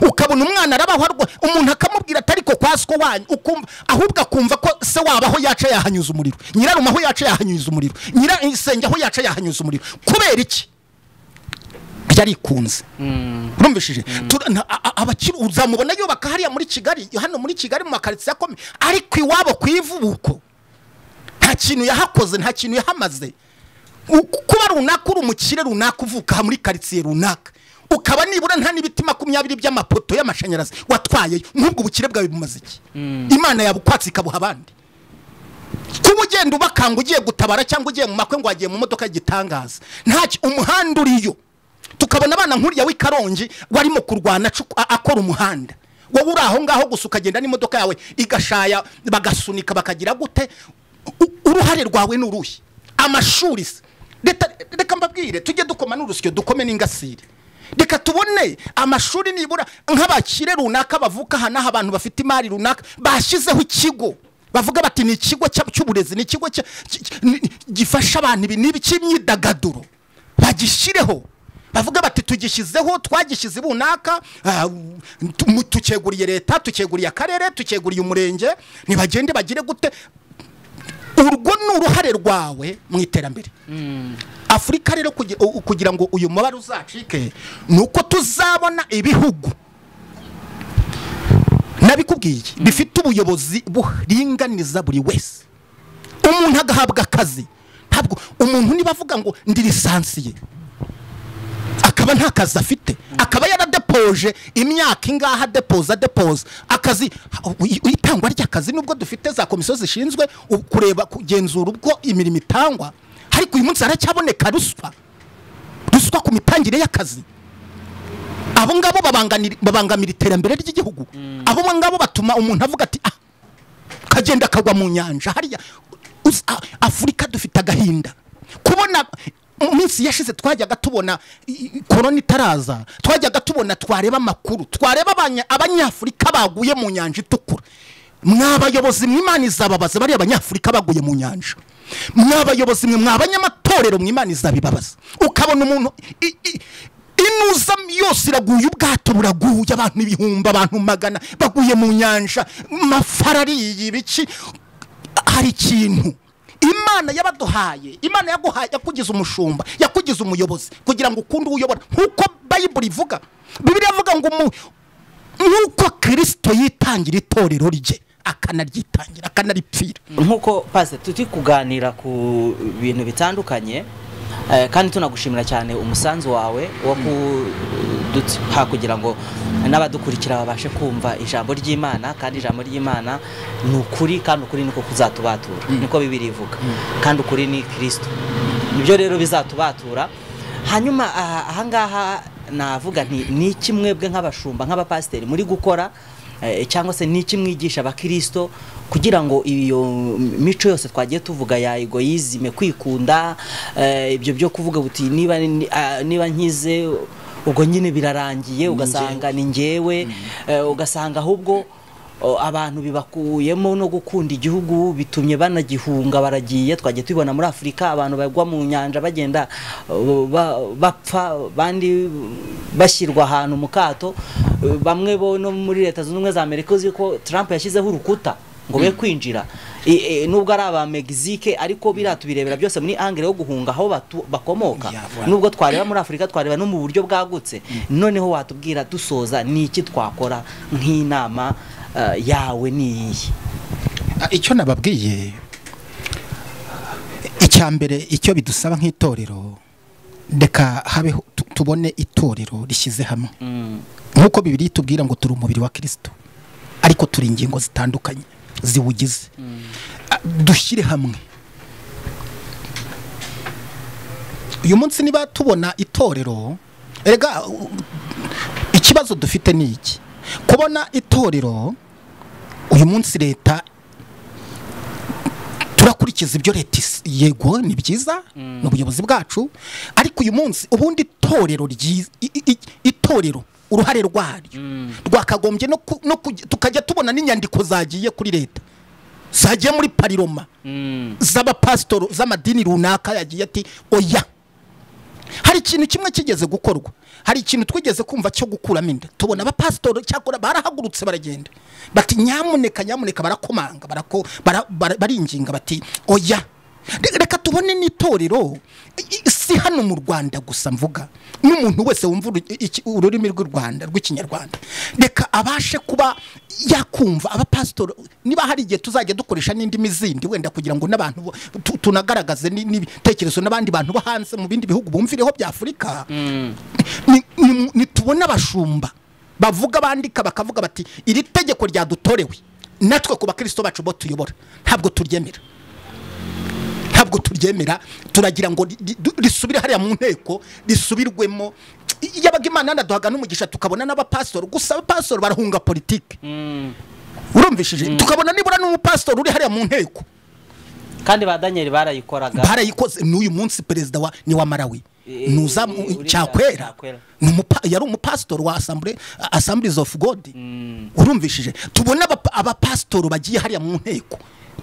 ukabona umwana arabaho arwa umuntu akamubwira atari ko kwa siko wanyu ukumva ahubwo akumva ko se waba aho yaca yahanyuza umuriro nyirarume aho yaca yahanyuza umuriro nyirasenge aho yaca yahanyuza umuriro kubera iki ryarikunze urumvishije Tura- na- a- a- abakiri uzamubona yubaka hariya muri kigali hano muri kigali mu makaritsiye akomeye ariko iwabo ku ivubuko nta kintu yahakoze nta kintu yahamaze U- kuba runaka uri umukire runaka uvuka aha muri karitsiye runaka ukaba nibura nta n'ibiti makumyabiri by'amapoto y'amashanyarazi watwaye nk'ubwo ubukire bwawe bumaze iki imana yabukwatse ikabuha abandi kuba ugenda ubakanga ugiye gutabara cyangwa ugiye mu makwe ngo wagiye mu modoka y'igitangaza ntacyo umuhanda uriyo tukabona abana nk'uriya w'i karongi warimo kurwana acu- a- akora umuhanda wowe uri aho ngaho gusa ukagenda n'imodoka yawe igashaya bagasunika bakagira gute U- uruhare rwawe ni uruhe amashuri se Leta- reka mbabwire tujye dukoma n'urusyo dukome n'ingasire reka tubone amashuri nibura nk'abakire runaka bavuka aha n'aha abantu bafite imari runaka bashyizeho ikigo bavuga bati ni ikigo cya- cy'uburezi ni ikigo cya- ki- ki- ni- gifasha abantu ibi n'ibi cy'imyidagaduro bagishyireho bavuga bati tugishyizeho twagishyize bunaka ah, tu- tukeguriye leta tukeguriye akarere tukeguriye umurenge ntibagende bagire gute urwo ni uruhare rwawe mu iterambere afurika rero kugi- u- kugira ngo uyu mubare uzacike ni uko tuzabona ibihugu nabikubwiye bifite ubuyobozi buringaniza buri wese umuntu agahabwa akazi ntabwo umuntu niba avuga ngo ndi lisansiye akaba nta kazi afite akaba yaradepoje imyaka ingaha adepoza adepoza akazi i- itangwa ry'akazi nubwo dufite za komisiyo zishinzwe u- kureba kugenzura ubwo imirimo itangwa ariko uyu munsi haracyaboneka ruswa ruswa ku mitangire y'akazi abo ngabo babanganira- babangamira iterambere ry'igihugu abo ngabo batuma umuntu avuga ati ah kagenda kagwa mu nyanja hariya Uzi, a- afurika dufite agahinda kubona mu minsi yashize twajyaga tubona i- i- korona itaraza twajyaga tubona twareba amakuru twareba abanya- abanyafurika baguye mu nyanja itukura mwabayobozi mw'imana izababaza bariya abanyafurika baguye mu nyanja mwabayobozi mwe mwabanyamatorero mw'imana izabibabaza ukabona umuntu i- i- inuza yose iraguye ubwato buraguye abantu ibihumbi abantu magana baguye mu nyanja mafarariyi biki hari ikintu imana yabaduhaye imana yaguhaye yakugize umushumba yakugize umuyobozi kugira ngo ukunde uwo uyobora nk'uko bayibuli ivuga bibiri ivuga ngo umu- nk'uko kirisito yitangira itorero rye akanaryitangira akanaripfira nk'uko pasite turi kuganira ku bintu bitandukanye eh, kandi tunagushimira cyane umusanzu wawe wo kuduha kugira ngo n'abadukurikira babashe kumva ijambo ry'imana kandi ijambo ry'imana ni ukuri kandi ukuri niko kuzatubatura niko bibiri ivuga kandi ukuri ni kirisito nibyo rero bizatubatura hanyuma aha- ahangaha navuga nti ni iki mwebwe nk'abashumba nk'abapasiteri muri gukora eh, cyangwa se ni iki mwigisha abakirisito kugira ngo iyo mico yose twagiye tuvuga ya egoyizime kwikunda eh, ibyo byo kuvuga buti niba ni- ah, niba nkize ubwo nyine birarangiye ugasanga ni ngewe eh, ugasanga ahubwo o, abantu bibakuyemo no gukunda igihugu bitumye banagihunga baragiye twagiye tubibona muri afurika abantu bagwa mu nyanja bagenda o, ba- bapfa bandi bashyirwa ahantu mu kato Eh, bamwe bo no muri leta zunze ubumwe za amerika uzi ko trump yashyizeho urukuta ngo be kwinjira I- i- nubwo ari aba Mexique ariko biriya tubirebera byose muri angere yo guhunga aho batu- bakomoka Yeah, Nubwo nubwo twareba muri afurika twareba no mu buryo bwagutse noneho watubwira dusoza ni iki twakora nk'inama eh, yawe ni iyihe Ah, icyo nababwiye icya mbere icyo bidusaba nk'itorero reka habeho tu- tubone itorero rishyize hamwe nk'uko bibiri itubwira ngo turi umubiri wa kirisito ariko turi ingingo zitandukanye ziwugize Ah, dushyire hamwe uyu munsi niba tubona itorero erega u- ikibazo dufite ni iki kubona itorero uyu munsi leta turakurikiza ibyo leta is- yego ni byiza ni ubuyobozi bwacu ariko uyu munsi ubundi itorero ryiza i- i- i- itorero uruhare rwaryo rwakagombye no ku- no kujya- tukajya tubona n'inyandiko zagiye kuri leta zagiye muri pariroma z'abapasitoro z'amadini runaka yagiye ati oya hari ikintu kimwe kigeze gukorwa hari ikintu twigeze kumva cyo gukuramo inda tubona abapasitoro cyakora barahagurutse baragenda bati nyamuneka nyamuneka barakomanga barako- bara- bara- baringinga bati oya Re- reka tubone n'itorero I- i- si hano mu rwanda gusa mvuga n'umuntu wese wumva uru- iki- ururimi rw'u rwanda rw'ikinyarwanda reka abashe kuba yakumva abapasitoro niba hari igihe tuzajya dukoresha n'indimi zindi wenda kugira ngo n'abantu bo- tu- tunagaragaze ni- n'ibitekerezo n'abandi bantu bo hanze mu bindi bihugu bumvireho by'afurika ni- ni- nitubona abashumba bavuga bandika bakavuga bati iri tegeko ryadutorewe natwe ku bakristo bacu bo tuyobora ntabwo turyemera ntabwo turyemera turagira ngo ri- ri- du- risubire hariya mu nteko risubirwemo I- yabaga imana yanaduhaga n'umugisha tukabona n'abapasitoro gusa abapasitoro barahunga politike urumvishije tukabona nibura n'umupasitoro uri hariya mu nteko kandi ba daniel barayikoraga barayikoze n'uyu munsi perezida wa ni wa marawi Eh, nuza eh, uriya cyakwera Cyakwera. Ni umupa- yari umupasitori wa asambure asamburizi ofu godi urumvishije tubona abapa- abapasitori bagiye hariya mu nteko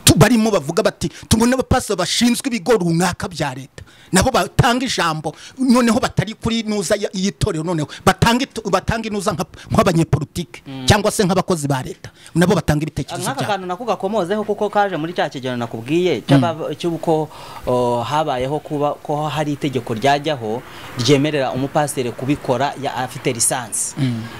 tu- barimo bavuga bati tubona abapasitori bashinzwe ibigo runaka bya leta nabo batanga ijambo noneho batari kuri nuza ya- y'itorero noneho batanga itu- batanga inuza nka- nk'abanyepolitike cyangwa se nk'abakozi ba leta nabo batanga ibitekerezo nk'aka byabo kantu nako gakomozeho kuko kaje muri cya kigero nakubwiye cy'aba- cy'uko o, habayeho kuba ko hari itegeko ryajyaho ryemerera umupasiteri kubikora ya afite lisansi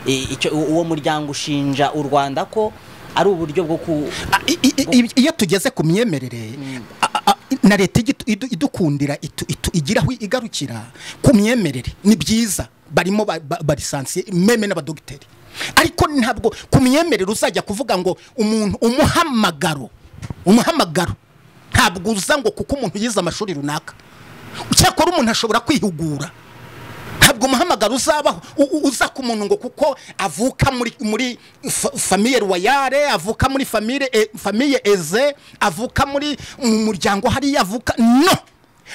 I- icyo- u- uwo muryango ushinja u rwanda ko ari uburyo bwo ku Ah, i- i- i- iyo tugeze ku myemerere a- a- na leta igitu- idu- idukundira itu- itu- igiraho igarukira ku myemerere ni byiza barimo ba- ba- barisansiye meme n'abadogiteri ariko ntabwo ku myemerere uzajya kuvuga ngo umuntu umuhamagaro umuhamagaro ntabwo uza ngo kuko umuntu yize amashuri runaka cyakora umuntu ashobora kwihugura ntabwo umuhamagaro uzabaho u- u- uza ku muntu ngo kuko avuka muri muri fa- famiye royale avuka muri famiye e- famiye eze avuka muri mu muryango hariya avuka no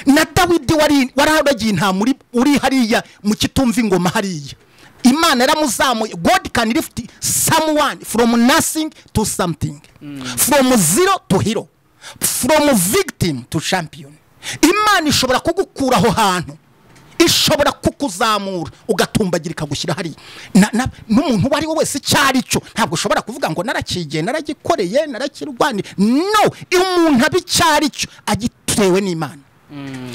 na dawidi wari waragiye nta muri uri hariya mu kitumva ingoma hariya imana yaramuzamuye god can lift someone from nothing to something from zero to hero from victim to champion imana ishobora kugukura aho hantu ishobora kukuzamura ugatumbagira ikagushyira hariya Na- na- n'umuntu uwo ari we wese icyo ari cyo ntabwo ushobora kuvuga ngo narakigiye naragikoreye narakirwaniye no umuntu aba icyo ari cyo agitewe n'imana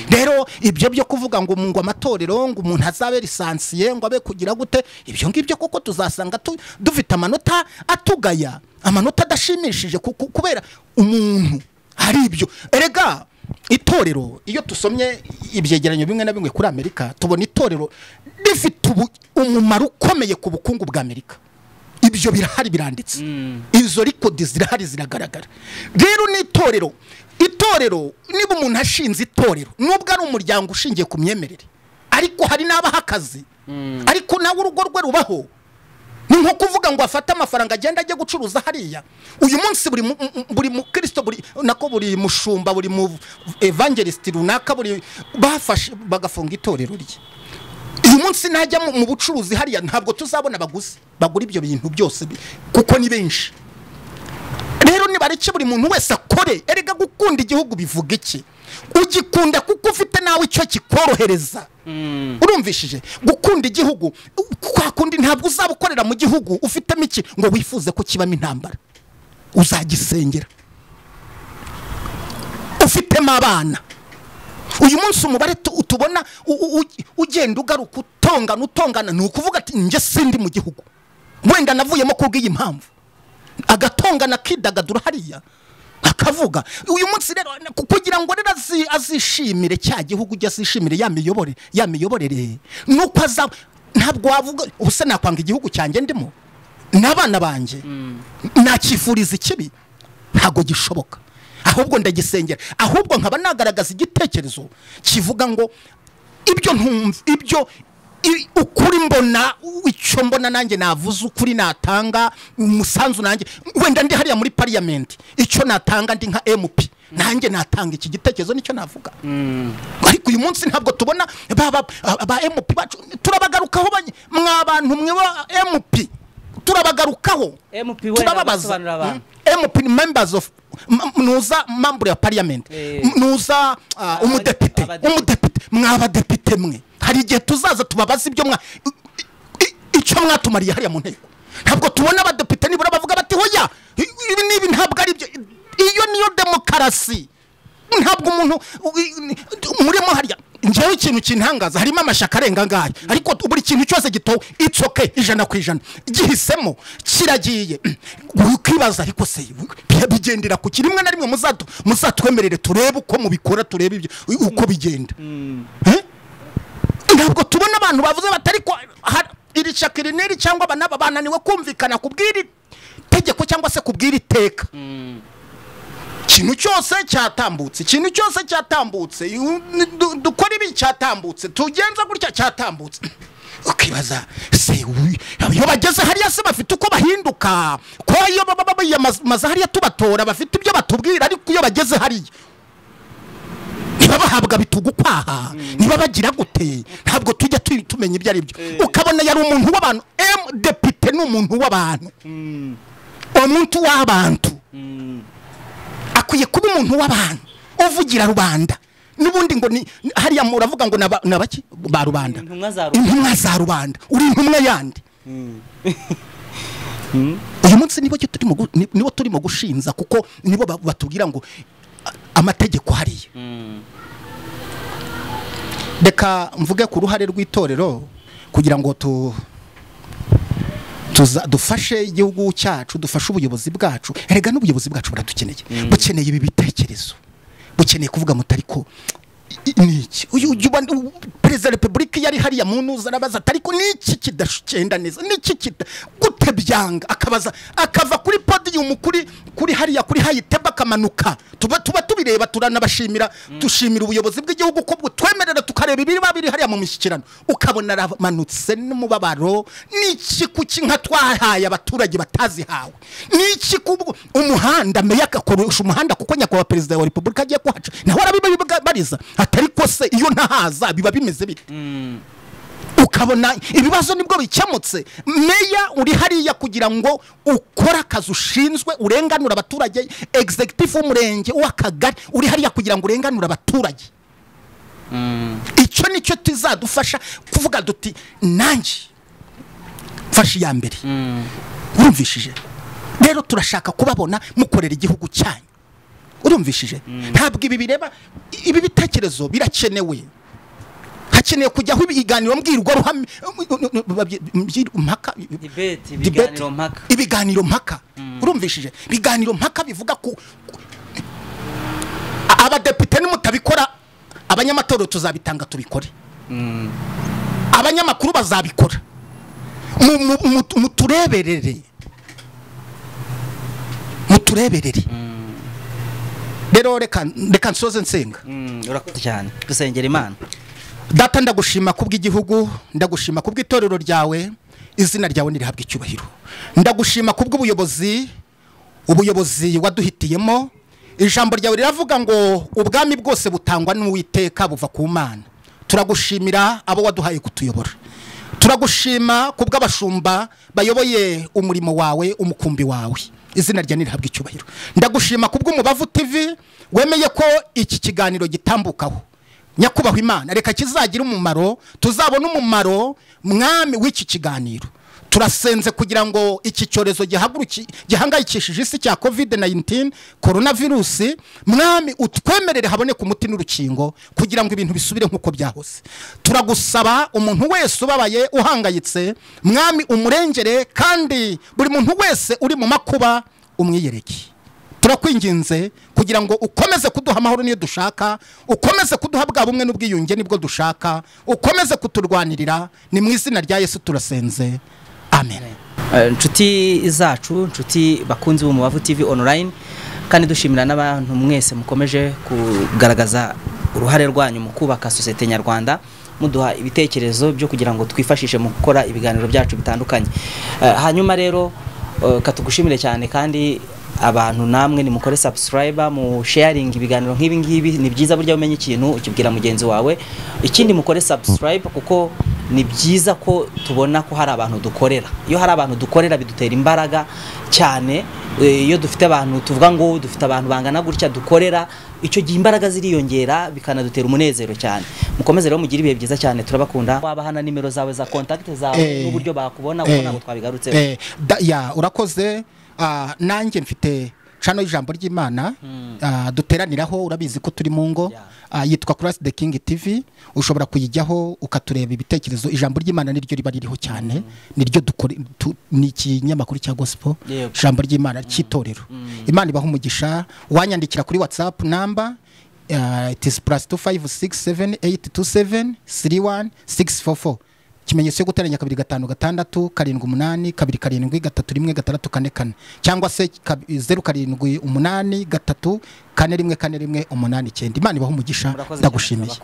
rero ibyo byo kuvuga ngo mu- ngo amatorero ngo umuntu azabe lisansiye ngo abe kugira gute ibyo ngibyo koko tuzasanga tu- dufite amanota atugaya amanota adashimishije ku- ku- kubera umuntu hari ibyo erega itorero iyo dusomye ibyegeranyo bimwe na bimwe kuri amerika tubona itorero rifite ubu- umumaro ukomeye ku bukungu bwa amerika ibyo birahari biranditse izo rikodi zirahari ziragaragara rero n'itorero itorero niba umuntu ashinze itorero nubwo ari umuryango ushingiye ku myemerere ariko hari n'abaha akazi ariko nawe urugo rwe rubaho ni nko kuvuga ngo afate amafaranga agenda ajye gucuruza hariya uyu munsi buri mu- mu- buri mukristo buri nako buri mushumba buri mu evangelisiti runaka buri bafashe bagafunga itorero rye uyu munsi najya mu- mu bucuruzi hariya ntabwo tuzabona abaguzi bagura ibyo bintu byose bi- kuko ni benshi rero nibareke buri muntu wese akore erega gukunda igihugu bivuga iki ugikunda kuko ufite nawe icyo kikorohereza urumvishije gukunda igihugu kwa kundi ntabwo uzaba ukorera mu gihugu ufitemo iki ngo wifuze ko kibamo intambara uzagisengera ufitemo abana uyu munsi umubare tu- tubona u- u- u- ugenda ugaruka utongana utongana ni ukuvuga ati njye sindi mu gihugu wenda navuyemo kubw'iyi mpamvu agatongana akidagadura hariya akavuga uyu munsi rero ku- kugira ngo rero azi- azishimire cya gihugu ujye azishimire ya miyobore ya miyoborere nuko aza ntabwo wavuga ubuse nakwanga igihugu cyanjye ndimo n'abana banjye nakifuriza ikibi ntabwo gishoboka ahubwo ndagisengera ahubwo nkaba nagaragaza igitekerezo kivuga ngo ibyo ntumva ibyo i- ukuri mbona u- icyo mbona nanjye navuze ukuri natanga umusanzu nanjye wenda ndi hariya muri pariyamenti icyo natanga ndi nka emupi nanjye natanga iki gitekerezo nicyo navuga ariko uyu munsi ntabwo tubona ba ba- ba emupi bacu turabagarukaho banye- mwa bantu mwe ba emupi turabagarukaho MP wenda basobanurira abantu. Mm. MP ni members of ma- nuza mambure ya parliament Eh. M- nuza ah, Abadi- umudepite abadepite. umudepite mwabadepite mwe hari igihe tuzaza tubabaza ibyo mwa i- i- icyo mwatumariye hariya mu nteko ntabwo tubona abadepite nibura bavuga bati hoya i- ibi n'ibi ntabwo ari byo iyo niyo demokarasi ntabwo umuntu i- i- murimo hariya njyewe ikintu kintangaza harimo amashyaka arenga ngayo ariko buri kintu cyose gitowe it's okay ijana ku ijana gihisemo kiragiye ukibaza ariko se bi- bigendera ku ki rimwe na rimwe muzato muzatwemerere turebe uko mubikora turebe ibyo uko bigenda Eh? ntabwo tubona abantu bavuze batari ko hari iri shaka iri n'iri cyangwa aba n'aba bananiwe kumvikana ku bw'iri tegeko cyangwa se ku bw'iri teka ikintu cyose cyatambutse ikintu cyose cyatambutse yu- du- dukora ibi cyatambutse tugenza gutya cyatambutse ukibaza se uyu- iyo bageze hariya se bafite uko bahinduka ko iyo baba baba biyamamaza hariya tubatora bafite ibyo batubwira ariko iyo bageze hariya niba bahabwa bitugu kwaha niba bagira gute ntabwo tujya tu- tumenya ibyo ari byo ukabona yari umuntu w'abantu emu depite ni umuntu w'abantu umuntu w'abantu akwiye kuba umuntu w'abantu uvugira rubanda n'ubundi ngo ni ni- hariya muravuga ngo naba- nabaki ba rubanda Intumwa za rubanda. intumwa za rubanda uri intumwa yandi uyu munsi nibo cyo turimo gu- ni- nibo turimo gushinza kuko nibo ba- batubwira ngo a- amategeko hariya reka mvuge ku ruhare rw'itorero kugira ngo tu tuza dufashe igihugu cyacu dufashe ubuyobozi bwacu erega n'ubuyobozi bwacu buradukeneye bukeneye ibi bitekerezo bukeneye kuvuga mutari ko i- i- niki uyu uyu wa- u- perezida wa repubulika yari hariya mu ntuza arabaza ati ariko niki kidagenda neza niki kita gute byanga akabaza akava kuri podiyumu kuri kuri hariya kuri hayiteba akamanuka tuba tuba tubireba turanabashimira dushimira ubuyobozi bw'igihugu ko butwemerera tukareba ibiriba biri hariya mu mishyikirano ukabona aramanutse n'umubabaro niki kuki nka twahaye abaturage batazihawe niki kubwo umuhanda meya agakoresha umuhanda kuko nyakubahwa perezida wa repubulika agiye kuhaca nawe arabibariza atari ko se iyo ntahaza biba bimeze bite ukabona ibibazo nibwo bikemutse meya uri hariya kugira ngo ukore akazi ushinzwe urenganura abaturage egizegitifu w'umurenge uw'akagari uri hariya kugira ngo urenganure abaturage icyo nicyo tuzadufasha kuvuga duti nanjye mfashe iya mbere urumvishije rero turashaka kubabona mukorera igihugu cyanyu urumvishije ntabwo ibi bireba ibi bitekerezo birakenewe hakeneye kujyaho ibiganiro mbwirwaruhame mbyi- mpaka Debate, debate, ibiganiro mpaka. ibiganiro mpaka urumvishije ibiganiro mpaka bivuga ku ku- a- abadepite nimutabikora abanyamatorero tuzabitanga tubikore abanyamakuru bazabikora Mu- mu- mu- mutureberere mutureberere rero reka reka nsoze nsenga Mm, urakoze cyane dusengera imana data ndagushima kubw'igihugu ndagushima kubw'itorero ryawe izina ryawe ntirihabwe icyubahiro ndagushima kubw'ubuyobozi ubuyobozi waduhitiyemo ijambo ryawe riravuga ngo ubwami bwose butangwa n'uwiteka buva ku mana turagushimira abo waduhaye kutuyobora turagushima kubw'abashumba bayoboye umurimo wawe umukumbi wawe izina rya ntirihabwe icyubahiro ndagushima kubw'umubavu tv wemeye ko iki kiganiro gitambukaho nyakubahwa imana reka kizagira umumaro tuzabona umumaro mwami w'iki kiganiro turasenze kugira ngo iki cyorezo gihaguruki- gihangayikishije isi cya covid 19 korona virusi mwami utwemerere haboneke umuti n'urukingo kugira ngo ibintu bisubire nk'uko byahose turagusaba umuntu wese ubabaye uhangayitse mwami umurengere kandi buri muntu wese uri mu makuba umwiyereke turakwinginze kugira ngo ukomeze kuduha amahoro niyo dushaka ukomeze kuduha bwa bumwe n'ubwiyunge nibwo dushaka ukomeze kuturwanirira ni mu izina rya yesu turasenze amen Eh, inshuti zacu inshuti bakunzi b'umubavu tv online kandi dushimira n'abantu mwese mukomeje kugaragaza uruhare rwanyu mu kubaka sosiyete nyarwanda muduha ibitekerezo byo kugira ngo twifashishe mu gukora ibiganiro byacu bitandukanye Eh, hanyuma rero eh, ka tugushimire cyane kandi abantu namwe nimukore subscribe mu sharing ibiganiro nk'ibi ngibi ni byiza burya umenye ikintu ukibwira mugenzi wawe ikindi mukore subscribe kuko ni byiza ko tubona ko hari abantu dukorera iyo hari abantu dukorera bidutera imbaraga cyane eh, iyo dufite abantu tuvuga ngo dufite abantu bangana gutya dukorera icyo gihe imbaraga ziriyongera bikanadutera umunezero cyane mukomeze rero mugire ibihe byiza cyane turabakunda wabahana nimero zawe za contact zawe Eh. n'uburyo bakubona Eh. ubona ngo twabigarutseho Eh, da- ya urakoze ah, nanjye mfite cano y'ijambo ry'imana ah, duteraniraho urabizi ko turi mu ngo Yeah. Ah, yitwa Cross the King TV ushobora kuyijyaho ukatureba ibitekerezo ijambo ry'imana niryo riba ririho cyane niryo dukore tu- ni ikinyamakuru cya gospel Yego. ijambo ry'imana cy'itorero imana ibaha umugisha wanyandikira kuri whatsapp namba uh, it is plus 256782731644 ikimenyetso cyo guteranya kabiri gatanu gatandatu karindwi umunani kabiri karindwi gatatu rimwe gatandatu kane kane cyangwa se kab- zeru karindwi umunani gatatu kane rimwe kane rimwe umunani icyenda imana ibaha umugisha Murakoze cyane, ndagushimiye